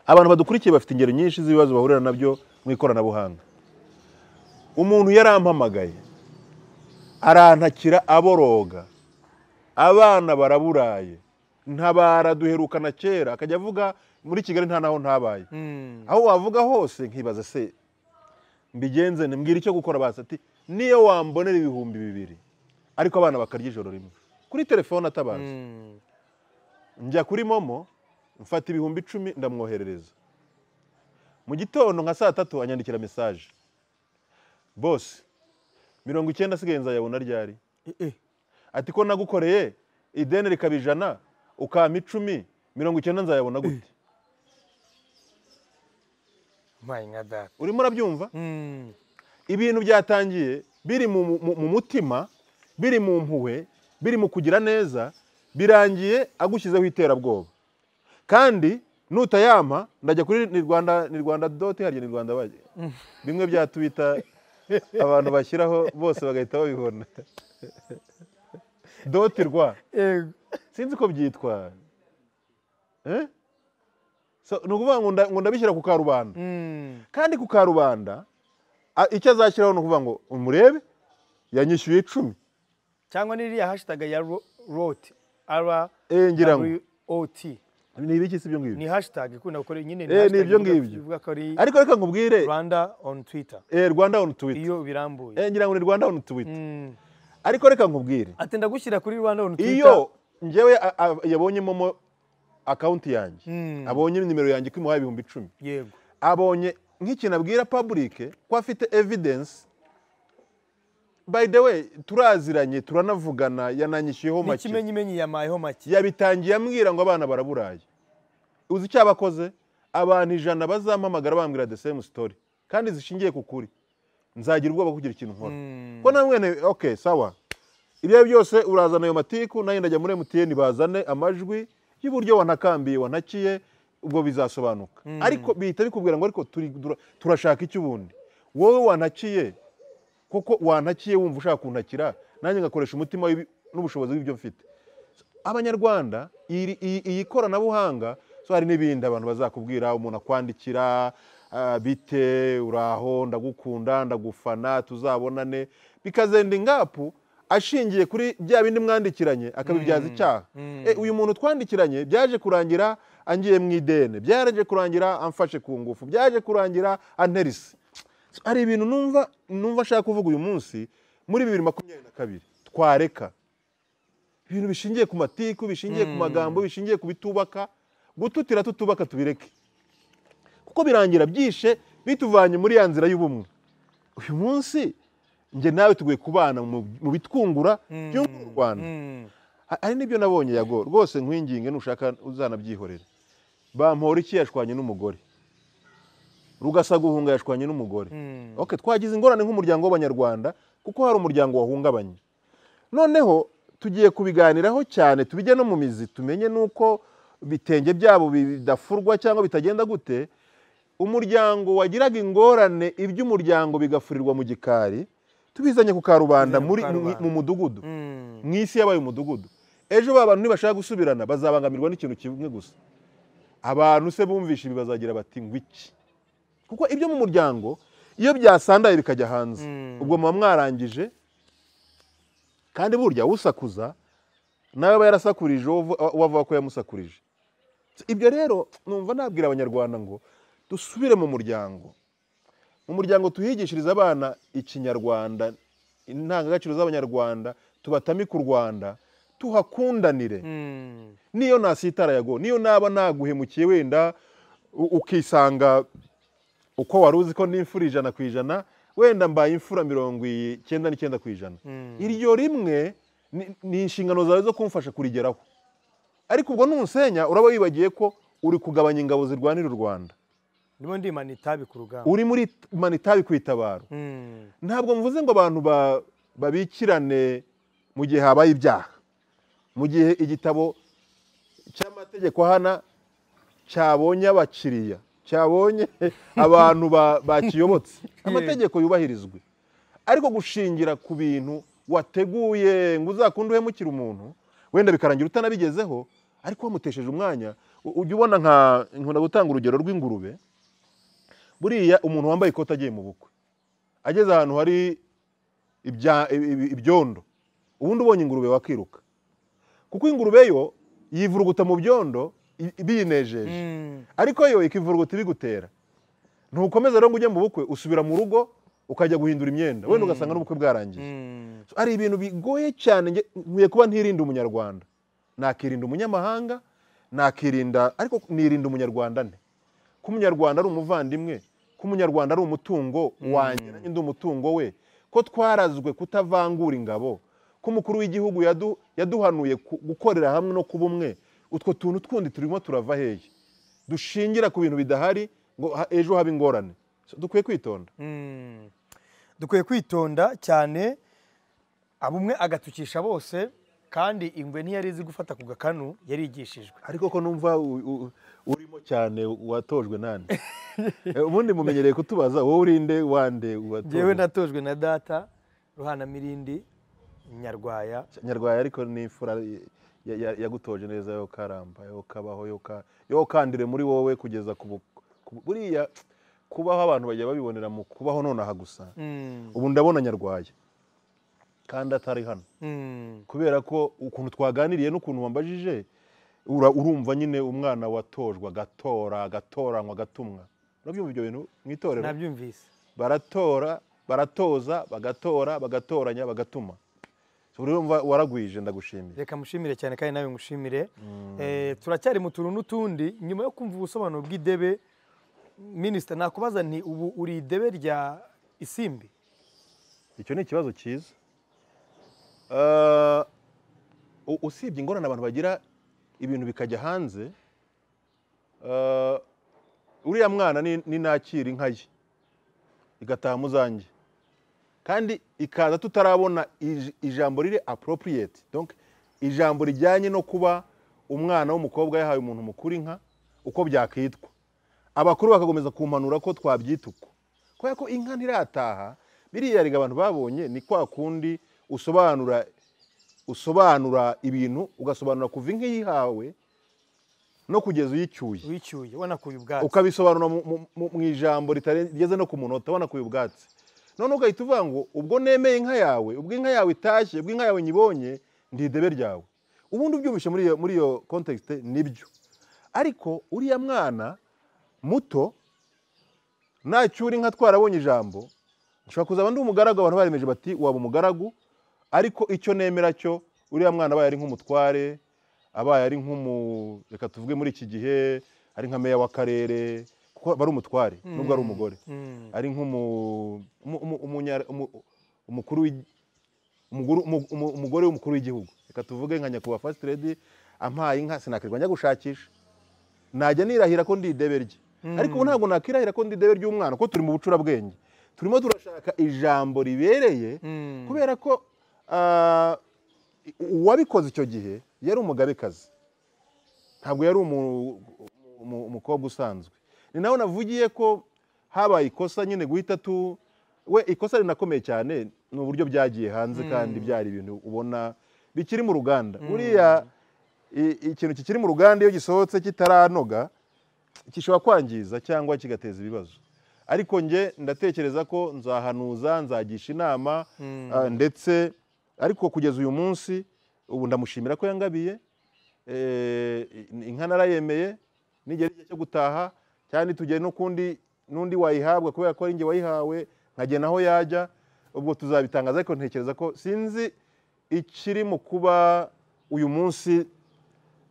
abantu badukurikiye bafite ingero nyinshi z'ibibazo bahurira nabyo mu ikoranabuhanga umuntu yarampamagaye arantakira aboroga abana baraburaye ntabara duherukana kera akajya avuga muri kigali nta naho ntabaye Mm. aho wavuga hose nkibaza se mbigenze nte? mbwira icyo gukora basi ati niyo wambonera ibihumbi bibiri ariko abana bakarya ijoro rimwe kuri telefone atabaza Mm. njya kuri momo mfata ibihumbi icumi ndamwoherereza mu gitondo nka saa tatu anyandikira mesaje bose mirongo icyenda asigaye nzayabona ryari Eh, eh. ati ko nagukoreye ideni rikaba ijana ukampa icumi mirongo icyenda nzayabona gute My God. urimo urabyumva Mm. ibintu byatangiye biri mu, mu, mu mutima biri mu mpuhwe biri mu kugira neza birangiye agushyizeho iterabwoba kandi nutayampa ndajya kuri ni rwanda ni rwanda doti harya ni rwanda baje bimwe bya tubita abantu bashyiraho bose bagahita babibona doti rwa Yego. sinzi ko byitwa eh? so, ni ukuvuga ngo nda- ngo ndabishyira ku karubanda Mm. kandi ku karubanda a- icyo azashyiraho ni ukuvuga ngo umurebe yanyishyuye icumi cyangwa n'iriya hashtag ya roti ara Eh, ngira ngo. oti ni ibiki si ibyo ngibyo ni hashtag ikunda gukora nyine Eh, ni hashtag ibyo ivuga- ngibyo. ivuga ko ari ariko reka nkubwire rwanda on twitter eh, rwanda on twitter iyo birambuye Eh, ngira ngo ni rwanda on twitter Mm. ariko reka nkubwire ati ndagushyira kuri rwanda on twitter iyo njyewe a- a- yabonye momo akawunti yanjye Mm. abonye nimero yanjye ko imuhaye ibihumbi icumi yego abonye nk'ikintu abwira public ko afite evidence by the way turaziranye turanavugana yananyishyuyeho ni make ikimenyimenyi yamayeho make yabitangiye ambwira ngo abana baraburaye uzi icyo abakoze abantu ijana bazampamagara bambwira the same story kandi zishingiye ku kuri nzagira ubwoba kugira ikintu nkora ko na mwene ok sawa ibyo byose urazana ayo matiku nayo ndajya muri emutiyeni bazane amajwi y'uburyo wanakambiye wanakiye ubwo bizasobanuka ariko bihita bikubwira ngo ariko turi- dura- turashaka icyo ubundi wowe wanakiye kuko wantakiye wumva ushaka kuntakira nanjye ngakoresha umutima w'ibi- n'ubushobozi bw'ibyo mfite abanyarwanda iri- iyi iyi koranabuhanga so hari n'ibindi abantu bazakubwira umuntu akwandikira ah, bite uraho ndagukunda ndagufana tuzabonane bikazenda ingapu ashingiye kuri bya bindi mwandikiranye akabibyaza icyaha Eh, uyu muntu twandikiranye byaje kurangira angiye mu ideni byaje kurangira amfashe ku ngufu byaje kurangira anterisi hari ibintu numva numva nshaka kuvuga uyu munsi muri bibiri makumyabiri na kabiri twareka ibintu bishingiye ku matiku bishingiye ku magambo bishingiye ku bitubaka gututira tutubaka tubireke kuko birangira byishe bituvanye muri ya nzira y'ubumwe uyu munsi njye nawe tuguye kubana mu mu bitwungura byo mu rwanda Mm. Ha- hari n'ibyo nabonye yago rwose nkwinginge nushaka uzanabyihorera bampora iki yashwanye n'umugore rugasa guhunga yashwanye n'umugore Mm. okay, twagize ingorane nk'umuryango w'abanyarwanda kuko hari umuryango wahungabanye noneho tugiye kubiganiraho cyane tubijye no mu mizi tumenye n'uko ibitenge byabo bidafurwa cyangwa bitagenda gute umuryango wagiraga ingorane iby'umuryango bigafurirwa mu gikari tubizanye ku karubanda Tubizanye ku muri- mu- karubanda. mu mudugudu Mm. mu isi yabaye umudugudu ejo ba bantu nibashaka gusubirana bazabangamirwa n'ikintu kimwe gusa abantu se bumvishe ibi bazagira bati ngwiki kuko ibyo mu muryango iyo byasandaye bikajya hanze Mm. ubwo muba mwarangije kandi burya usakuza nawe aba yarasakurije uwo uvu- uwo avuga ko yamusakurije ibyo rero numva nabwira abanyarwanda ngo dusubire mu muryango mu muryango tuhigishiriza abana ikinyarwanda indangagaciro z'abanyarwanda tubatamike u rwanda tuhakundanire Mm. niyo nasitara yago niyo naba naguhemukiye wenda u- ukisanga uko wari uzi ko n'imfura ijana ku ijana wenda mbaye imfura mirongo icyenda n'icyenda ku ijana iryo rimwe ni- ni inshingano zawe zo kumfasha kurigeraho ariko ubwo nusenya uraba wibagiye ko uri kugabanya ingabo zirwanira u rwanda ndimo ndimana itabi ku rugamba uri muri manitabi ku itabaro Mm. ntabwo mvuze ngo abantu ba- babikirane mu gihe habaye ibyaha mu gihe igitabo cy'amategeko hana cyabonye abakiriya cyabonye abantu ba- bakiyobotse amategeko yubahirizwe ariko gushingira ku bintu wateguye ngo uzakunde uhemukire umuntu wenda bikarangira utanabigezeho ariko wamutesheje umwanya u- ujya ubona nka nkunda gutanga urugero rw'ingurube buriya umuntu wambaye ikoti agiye mu bukwe ageze ahantu hari ibya- ibi- ibi- ibyondo ubundi ubonye ingurube wakiruka kuko ingurube yo yivuruguta mu byondo i- biyinejeje Mm. ariko yo ikivuruguta ibigutera ntukomeza rero ngo ujye mu bukwe usubira mu rugo ukajya guhindura imyenda wenda ugasanga n'ubukwe bwarangiye Mm. So, hari ibintu bigoye cyane nge- nkwiye kuba ntirinda umunyarwanda nakirinda umunyamahanga nakirinda ariko nirinda umunyarwanda nte ko umunyarwanda ari umuvandimwe ko umunyarwanda ari umutungo wanjye nanjye ndi umutungo we ko twarazwe kutavangura ingabo ko umukuru w'igihugu yadu- yaduhanuye ku- gukorera hamwe no kuba umwe utwo tuntu twundi turimo turava hehe dushingira ku bintu bidahari ngo ha- ejo habe ingorane So, dukwiye kwitonda Mm. dukwiye kwitonda cyane abumwe agatukisha bose kandi ingwe ntiyari izi gufata ku gakanu yarigishijwe ariko ko numva u- u- urimo cyane watojwe nande Eh, ubundi mumenyereye kutubaza wowe urinde wande njyewe watojwe natojwe na data ruhana mirindi nyarwaya nyarwaya ariko ni imfura y- ya- ya- yagutoje neza yo karamba yo kabaho yo ka- yo kandire muri wowe kugeza ku bu- ku bu- buriya kubaho abantu bajya babibonera mu kubaho nonaha gusa Mm. ubu ndabona nyarwaya kandi atari hano Mm. kubera ko ukuntu twaganiriye n'ukuntu wambajije ura- urumva nyine umwana watojwe agatora agatoranywa agatumwa urabyumva ibyo bintu mu itorero nabyumvise baratora baratoza bagatora bagatoranya bagatuma buri wumva waragwije ndagushimiye reka mushimire cyane kandi nawe ngushimire Eh, turacyari mu tuntu n'utundi nyuma yo kumva ubusobanuro bw'idebe minisita nakubaza nti ubu uri idebe rya isimbi icyo ni ikibazo cyiza Eh, u- usibye ingorane abantu bagira ibintu bikajya hanze eh, uriya mwana ni- ninakira inka ye igataha mu zanjye kandi ikaza tutarabona ij- ijambo riri appropriate donc ijambo rijyanye no kuba umwana w'umukobwa yahaye umuntu mukuru inka uko byakitwa abakuru bakakomeza kumpanura ko twabyita uko kubera ko inka ntirataha biriya riga abantu babonye ni kwa kundi usobanura usobanura ibintu ugasobanura kuva inka yihawe no kugeza uyicyuye wicyuye wanakuye ubwatsi ukabisobanura mu- mu- mu- mu ijambo ritare- rigeze no ku munota wanakuye ubwatsi none ugahita uvuga ngo ubwo nemeye inka yawe ubwo inka yawe itashye ubwo inka yawe nyibonye ndi idebe ryawe ubundi ubyibushye muri iyo muri iyo context nibyo ariko uriya mwana muto nacyura inka twarabonye ijambo nshobora kuzaba ndi umugaragu abantu baremeje bati waba umugaragu ariko icyo nemera cyo uriya mwana abaye ari nk'umutware abaye ari nk'umu reka tuvuge muri iki gihe ari nka meya w'akarere kuko aba ari umutware nubwo ari umugore Mm. ari nk'umu umu- umu- umunya- umu- umukuru w'igi- umuguru- umu- umu- umugore w'umukuru w'igihugu reka tuvuge nka nyakubahwa fasiti redi ampaye inka sinakirwa njya gushakisha najya nirahira ko ndi idebe rye ariko ubu ntabwo nakirahira ko ndi idebe ry'umwana kuko turi mu bucurabwenge turimo turashaka ijambo ribereye Mm. kubera ko ah, uwabikoze icyo gihe yari umugabekazi ntabwo yari umu- umu- umukobwa usanzwe ni nawe navugiye ko habaye ikosa nyine guhita tu we ikosa rinakomeye cyane ni uburyo byagiye hanze kandi byari ibintu ubona bikiri mu ruganda buriya i- ikintu kikiri mu ruganda iyo gisohotse kitaranoga gishobora kwangiza cyangwa kigateza ibibazo ariko njye ndatekereza ko nzahanuza nzagisha inama ah, ndetse ariko kugeza uyu munsi ubu ndamushimira ko yangabiye Eh, inka narayemeye nigera igihe cyo gutaha cyane tugere no kundi n'undi wayihabwa kubera ko ari njye wayihawe nkagena aho yajya ubwo tuzabitangaza ariko ntekereza ko sinzi ikiri mu kuba uyu munsi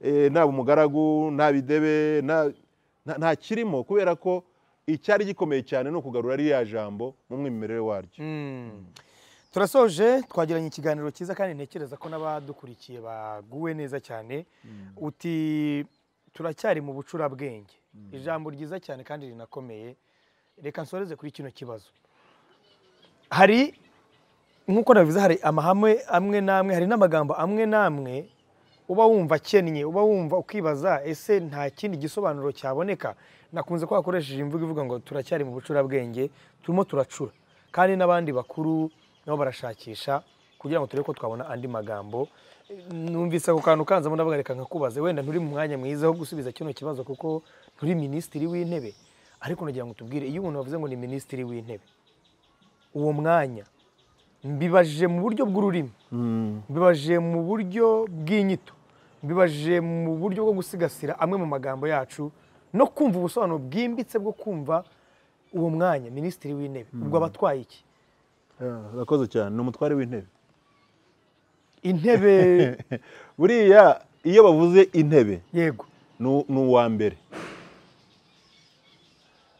eh, naba umugaragu naba idebe nta- nta- nta kirimo kubera ko icyari gikomeye cyane ni ukugarura ririya jambo mu mwimerere waryo Mm. turasoje twagiranye ikiganiro cyiza kandi ntekereza ko n'abadukurikiye baguwe neza cyane uti turacyari mu bucurabwenge ijambo ryiza cyane kandi rinakomeye reka nsoreze kuri kino kibazo hari nk'uko nabivuze hari amahame amwe n'amwe hari n'amagambo amwe n'amwe uba wumva akennye uba wumva ukibaza ese nta kindi gisobanuro cyaboneka nakunze ko hakoresheje imvugo ivuga ngo turacyari mu bucurabwenge turimo turacura kandi n'abandi bakuru nabo barashakisha kugira ngo turebe ko twabona andi magambo numvise ako kantu kanzamo ndavuga reka nkakubaze wenda nturi mu mwanya mwiza wo gusubiza kino kibazo kuko nturi minisitiri w'intebe ariko nagira ngo tubwire iyo umuntu bavuze ngo ni minisitiri w'intebe uwo mwanya mbibajije mu buryo bw'ururimi mbibajije mu buryo bw'inyito mbibajije mu buryo bwo gusigasira amwe mu magambo yacu no kumva ubusobanuro bwimbitse bwo kumva uwo mwanya minisitiri w'intebe ubwo abatwaye iki urakoze cyane ni umutware w'intebe intebe buriya iyo bavuze intebe yego ni ni uwa mbere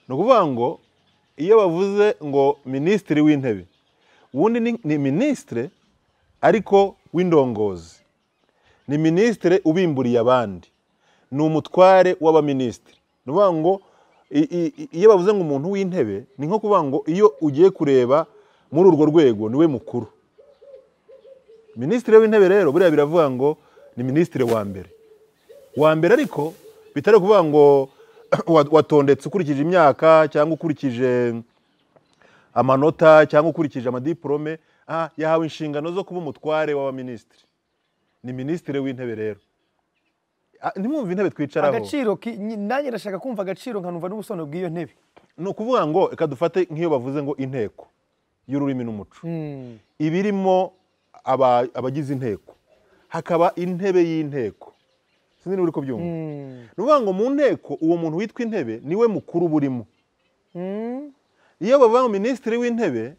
ni ukuvuga ngo iyo bavuze ngo minisitiri w'intebe ubundi ni- ni minisitire ariko w'indongozi ni minisitire ubimburiye abandi ni umutware w'abaminisitiri ni ukuvuga ngo i- i- i- iyo bavuze ngo umuntu w'intebe ni nko kuvuga ngo iyo ugiye kureba muri urwo rwego niwe mukuru minisitiri w'intebe rero buriya biravuga ngo ni minisitiri wa mbere wa mbere ariko bitari ukuvuga ngo wa- watondetse ukurikije imyaka cyangwa ukurikije amanota cyangwa ukurikije amadiporome ah, yahawe inshingano zo kuba umutware w'abaminisitiri ni minisitiri w'intebe rero Ah, ntimwumve intebe twicaraho agaciro ki- nyi- nanjye ndashaka kumva agaciro nkanumva n'ubusobanuro bw'iyo ntebe ni ukuvuga ngo reka dufate nk'iyo bavuze ngo inteko y'ururimi n'umuco ibirimo aba- abagize inteko hakaba intebe y'inteko sinzi niba uri kubyumva ni ukuvuga ngo mu nteko uwo muntu witwa intebe niwe mukuru burimo iyo bavuga ngo minisitiri w'intebe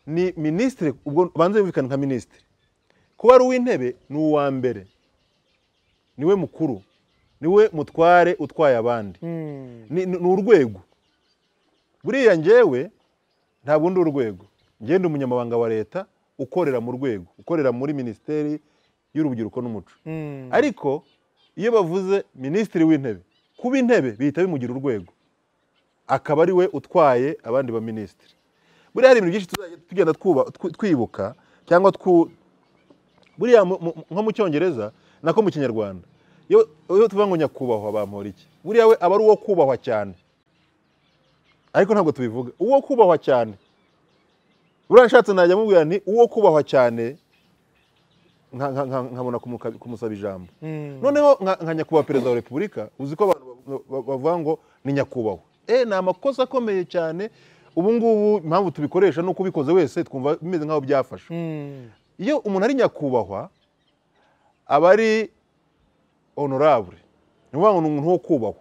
ni minisitiri ubwo banze yumvikane nka minisitiri kuba ari uw'intebe ni uwa mbere niwe mukuru niwe mutware utwaye abandi ni ni- ni urwego buriya njyewe ntabwo ndi urwego ngenda umunyamabanga wa leta ukorera mu rwego ukorera muri minisiteri y'urubyiruko n'umuco ariko iyo bavuze minisitiri w'intebe kuba intebe bihita bimugira urwego akaba ari we utwaye abandi ba minisitiri buriya hari ibintu byinshi tuzajya tugenda twuba- twi- twibuka cyangwa twu- buriya mu- mu- nko mu cyongereza nako mu kinyarwanda iyo iyo tuvuga ngo nyakubahwa bampora iki buriya we aba ari uwo kubahwa cyane ariko ntabwo tubivuga uwo kubahwa cyane buriya nshatse najya mubwira ni uwo kubahwa cyane nka- nka- nka- nkabona kumuka- kumusaba ijambo noneho nka nka nyakubahwa perezida wa repubulika uzi ko abantu ba- ba- bavuga ngo ni nyakubahwa eh ni amakosa akomeye cyane ubu ngubu impamvu tubikoresha ni uko ubikoze wese twumva bimeze nk'aho byafashe iyo umuntu ari nyakubahwa aba ari honorable ni ukuvuga ngo ni umuntu wo kubahwa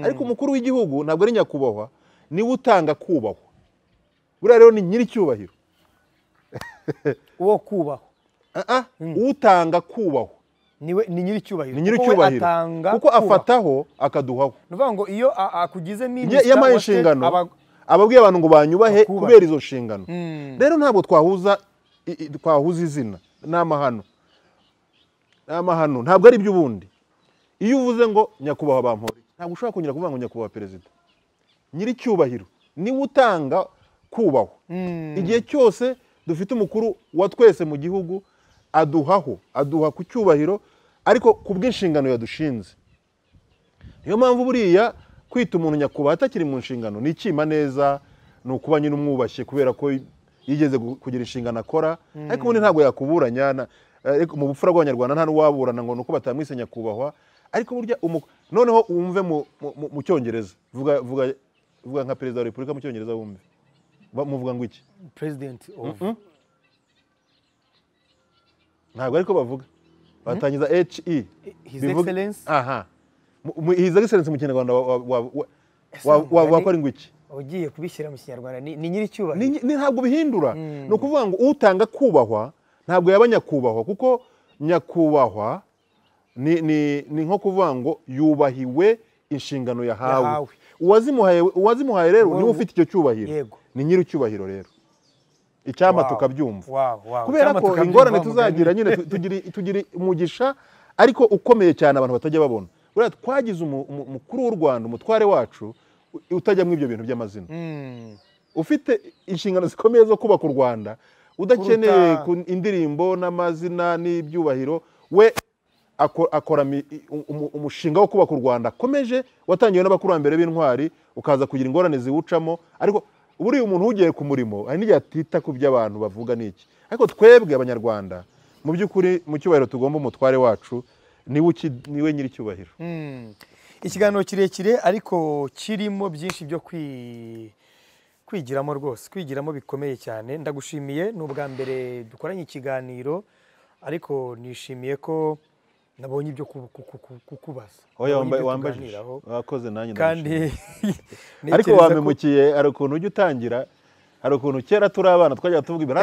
ariko umukuru w'igihugu ntabwo ari nyakubahwa niwe utanga kubahwa buriya rero ni nyir'icyubahiro uwo kubahwa Ah, ah, utanga kubahwa niwe ni nyir'icyubahiro ni nyiri kuko we icyubahiro atanga kuko kubahwa. afataho akaduhaho ni ukuvuga ngo iyo a- akugize Iyo- minisita iyo amaye wa se, inshingano aba- ababwiye abantu ngo banyubahe Bakubahe. kubera izo nshingano Mm. rero ntabwo twahuza i- i- twahuza izina ni amahano ni amahano ntabwo ari iby'ubundi iyo uvuze ngo nyakubahwa bampore ntabwo ushobora kongera kuvuga ngo nyakubahwa perezida nyir'icyubahiro niwe utanga kubahwa igihe cyose dufite umukuru wa twese mu gihugu aduhaho aduha ku cyubahiro ariko ku bw'inshingano yadushinze niyo mpamvu buriya kwita umuntu nyakubahwa atakiri mu nshingano ni ikima neza ni ukuba nyine umwubashye kubera ko yigeze gu- kugira inshingano akora ariko ubundi ntabwo yakuburanya na- ariko mu bupfura bw'abanyarwanda nta n'uwaburana ngo ni uko batamwise nyakubahwa ariko burya umu- noneho wumve mu- mu- mu- mu cyongereza vuga vuga- vuga nka perezida wa repubulika mu cyongereza wumve Ba- muvuga ngo iki president of ntabwo ariko bavuga batangiza he His bivuga- Excellency. aha Mu- mu- his excellence mu kinyarwanda wa- wa- wa- wa- Ese wa- wa- umugani- wakora ngo iki ugiye kubishyira mu kinyarwanda ni ni nyir'icyubahiro Ni- ni ntabwo bihindura ni ukuvuga ngo utanga kubahwa ntabwo yaba nyakubahwa kuko nyakubahwa ni, ni, ni nko kuvuga ngo yubahiwe inshingano yahawe, Yahawe. uwazimuhaye uwazimuhaye rero niwe Wowe- ufite icyo cyubahiro Yego. ni nyiri icyubahiro rero icyampa Wow. tukabyumva Wow, wow. kubera Icyampa ko tukabyumva, ingorane wa tuzagira nyine tu- tugira- tugira umugisha ariko ukomeye cyane abantu batajya babona buriya twagize umu- umu- umukuru w'u rwanda umutware wacu u- utajyamo ibyo bintu by'amazina Mm. ufite inshingano zikomeye zo kubaka u rwanda udakeneye Kuruta- ku- indirimbo n'amazina n'ibyubahiro we ako- akora mi- u- umu- umushinga wo kubaka u rwanda akomeje watangiwe n'abakurambere b'intwari ukaza kugira ingorane ziwucamo ariko buriya umuntu ugiye ku murimo hari n'igihe atita ku byo abantu bavuga n'iki ariko twebwe abanyarwanda mu by'ukuri mu cyubahiro tugomba umutware wacu niwe uki- niwe nyir'icyubahiro Mm. ikiganiro kirekire ariko kirimo byinshi byo kwi- kwigiramo rwose kwigiramo bikomeye cyane ndagushimiye ni ubwa mbere dukoranye ikiganiro ariko nishimiye ko nabonye ibyo ku- ku- ku- ku- kukubaza oya Nabonye wambaye ibyo wambajije tuganiraho, wakoze nanjye kandi ndabishimira. ariko ntekereza ko- wampemukiye hari ukuntu ujya utangira hari ukuntu kera turi abana twajyaga tuvuga imbere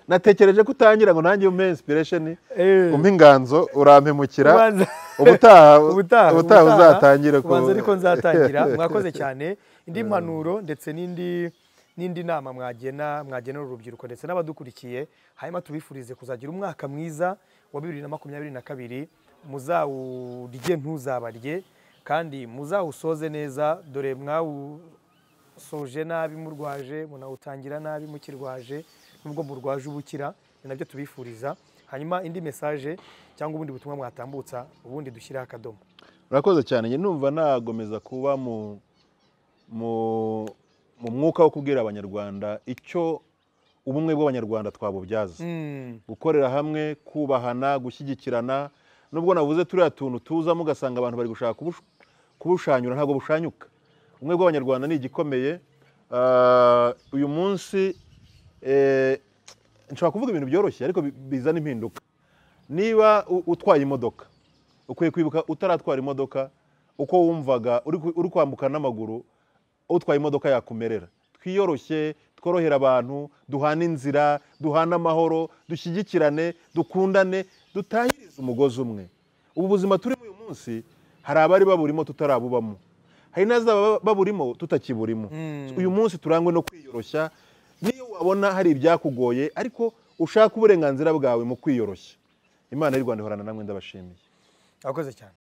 natekereje ko utangira ngo nanjye umpe inspiration Eh. umpe inganzo urampemukira Ubanza- ubutaha ubutaha ubutaha uzatangire ku- kubanza ariko nzatangira mwakoze cyane indi mpanuro ndetse n'indi n'indi nama mwagena mwagenera urubyiruko ndetse n'abadukurikiye hanyuma tubifurize kuzagira umwaka mwiza wa bibiri na makumyabiri na kabiri muzawurye ntuzabarye kandi muzawusoze neza dore mwawusoje nabi murwaje munawutangira nabi mukirwaje nubwo murwaje ubukira ni nabyo tubifuriza hanyuma indi mesaje cyangwa ubundi butumwa mwatambutsa ubundi dushyiraho akadomo urakoze cyane njye numva nagomeza kuba mu mu mu mwuka wo kubwira abanyarwanda icyo ubumwe bw'abanyarwanda twabubyaza gukorera hamwe kubahana gushyigikirana nubwo navuze turiya tuntu tuzamo ugasanga abantu bari gushaka kubushu- kubushanyura ntabwo bushanyuka ubumwe bw'abanyarwanda ni igikomeye Ah, uyu munsi eh, nshobora kuvuga ibintu byoroshye ariko bi- bizana impinduka niba u- utwaye imodoka ukwiye kwibuka utaratwara imodoka uko wumvaga uri ku- uri kwambuka n'amaguru utwaye imodoka yakumerera twiyoroshye tworohere abantu duhane inzira duhane amahoro dushyigikirane dukundane dutahirize umugozi umwe ubu buzima turimo uyu munsi hari abari baburimo tutarabubamo hari n'azaba baburimo tutakiburimo uyu munsi turangwe no kwiyoroshya niyo wabona hari ibyakugoye ariko ushaka uburenganzira bwawe mu kwiyoroshya imana y'u rwanda ihorana namwe ndabashimiye abakoze cyane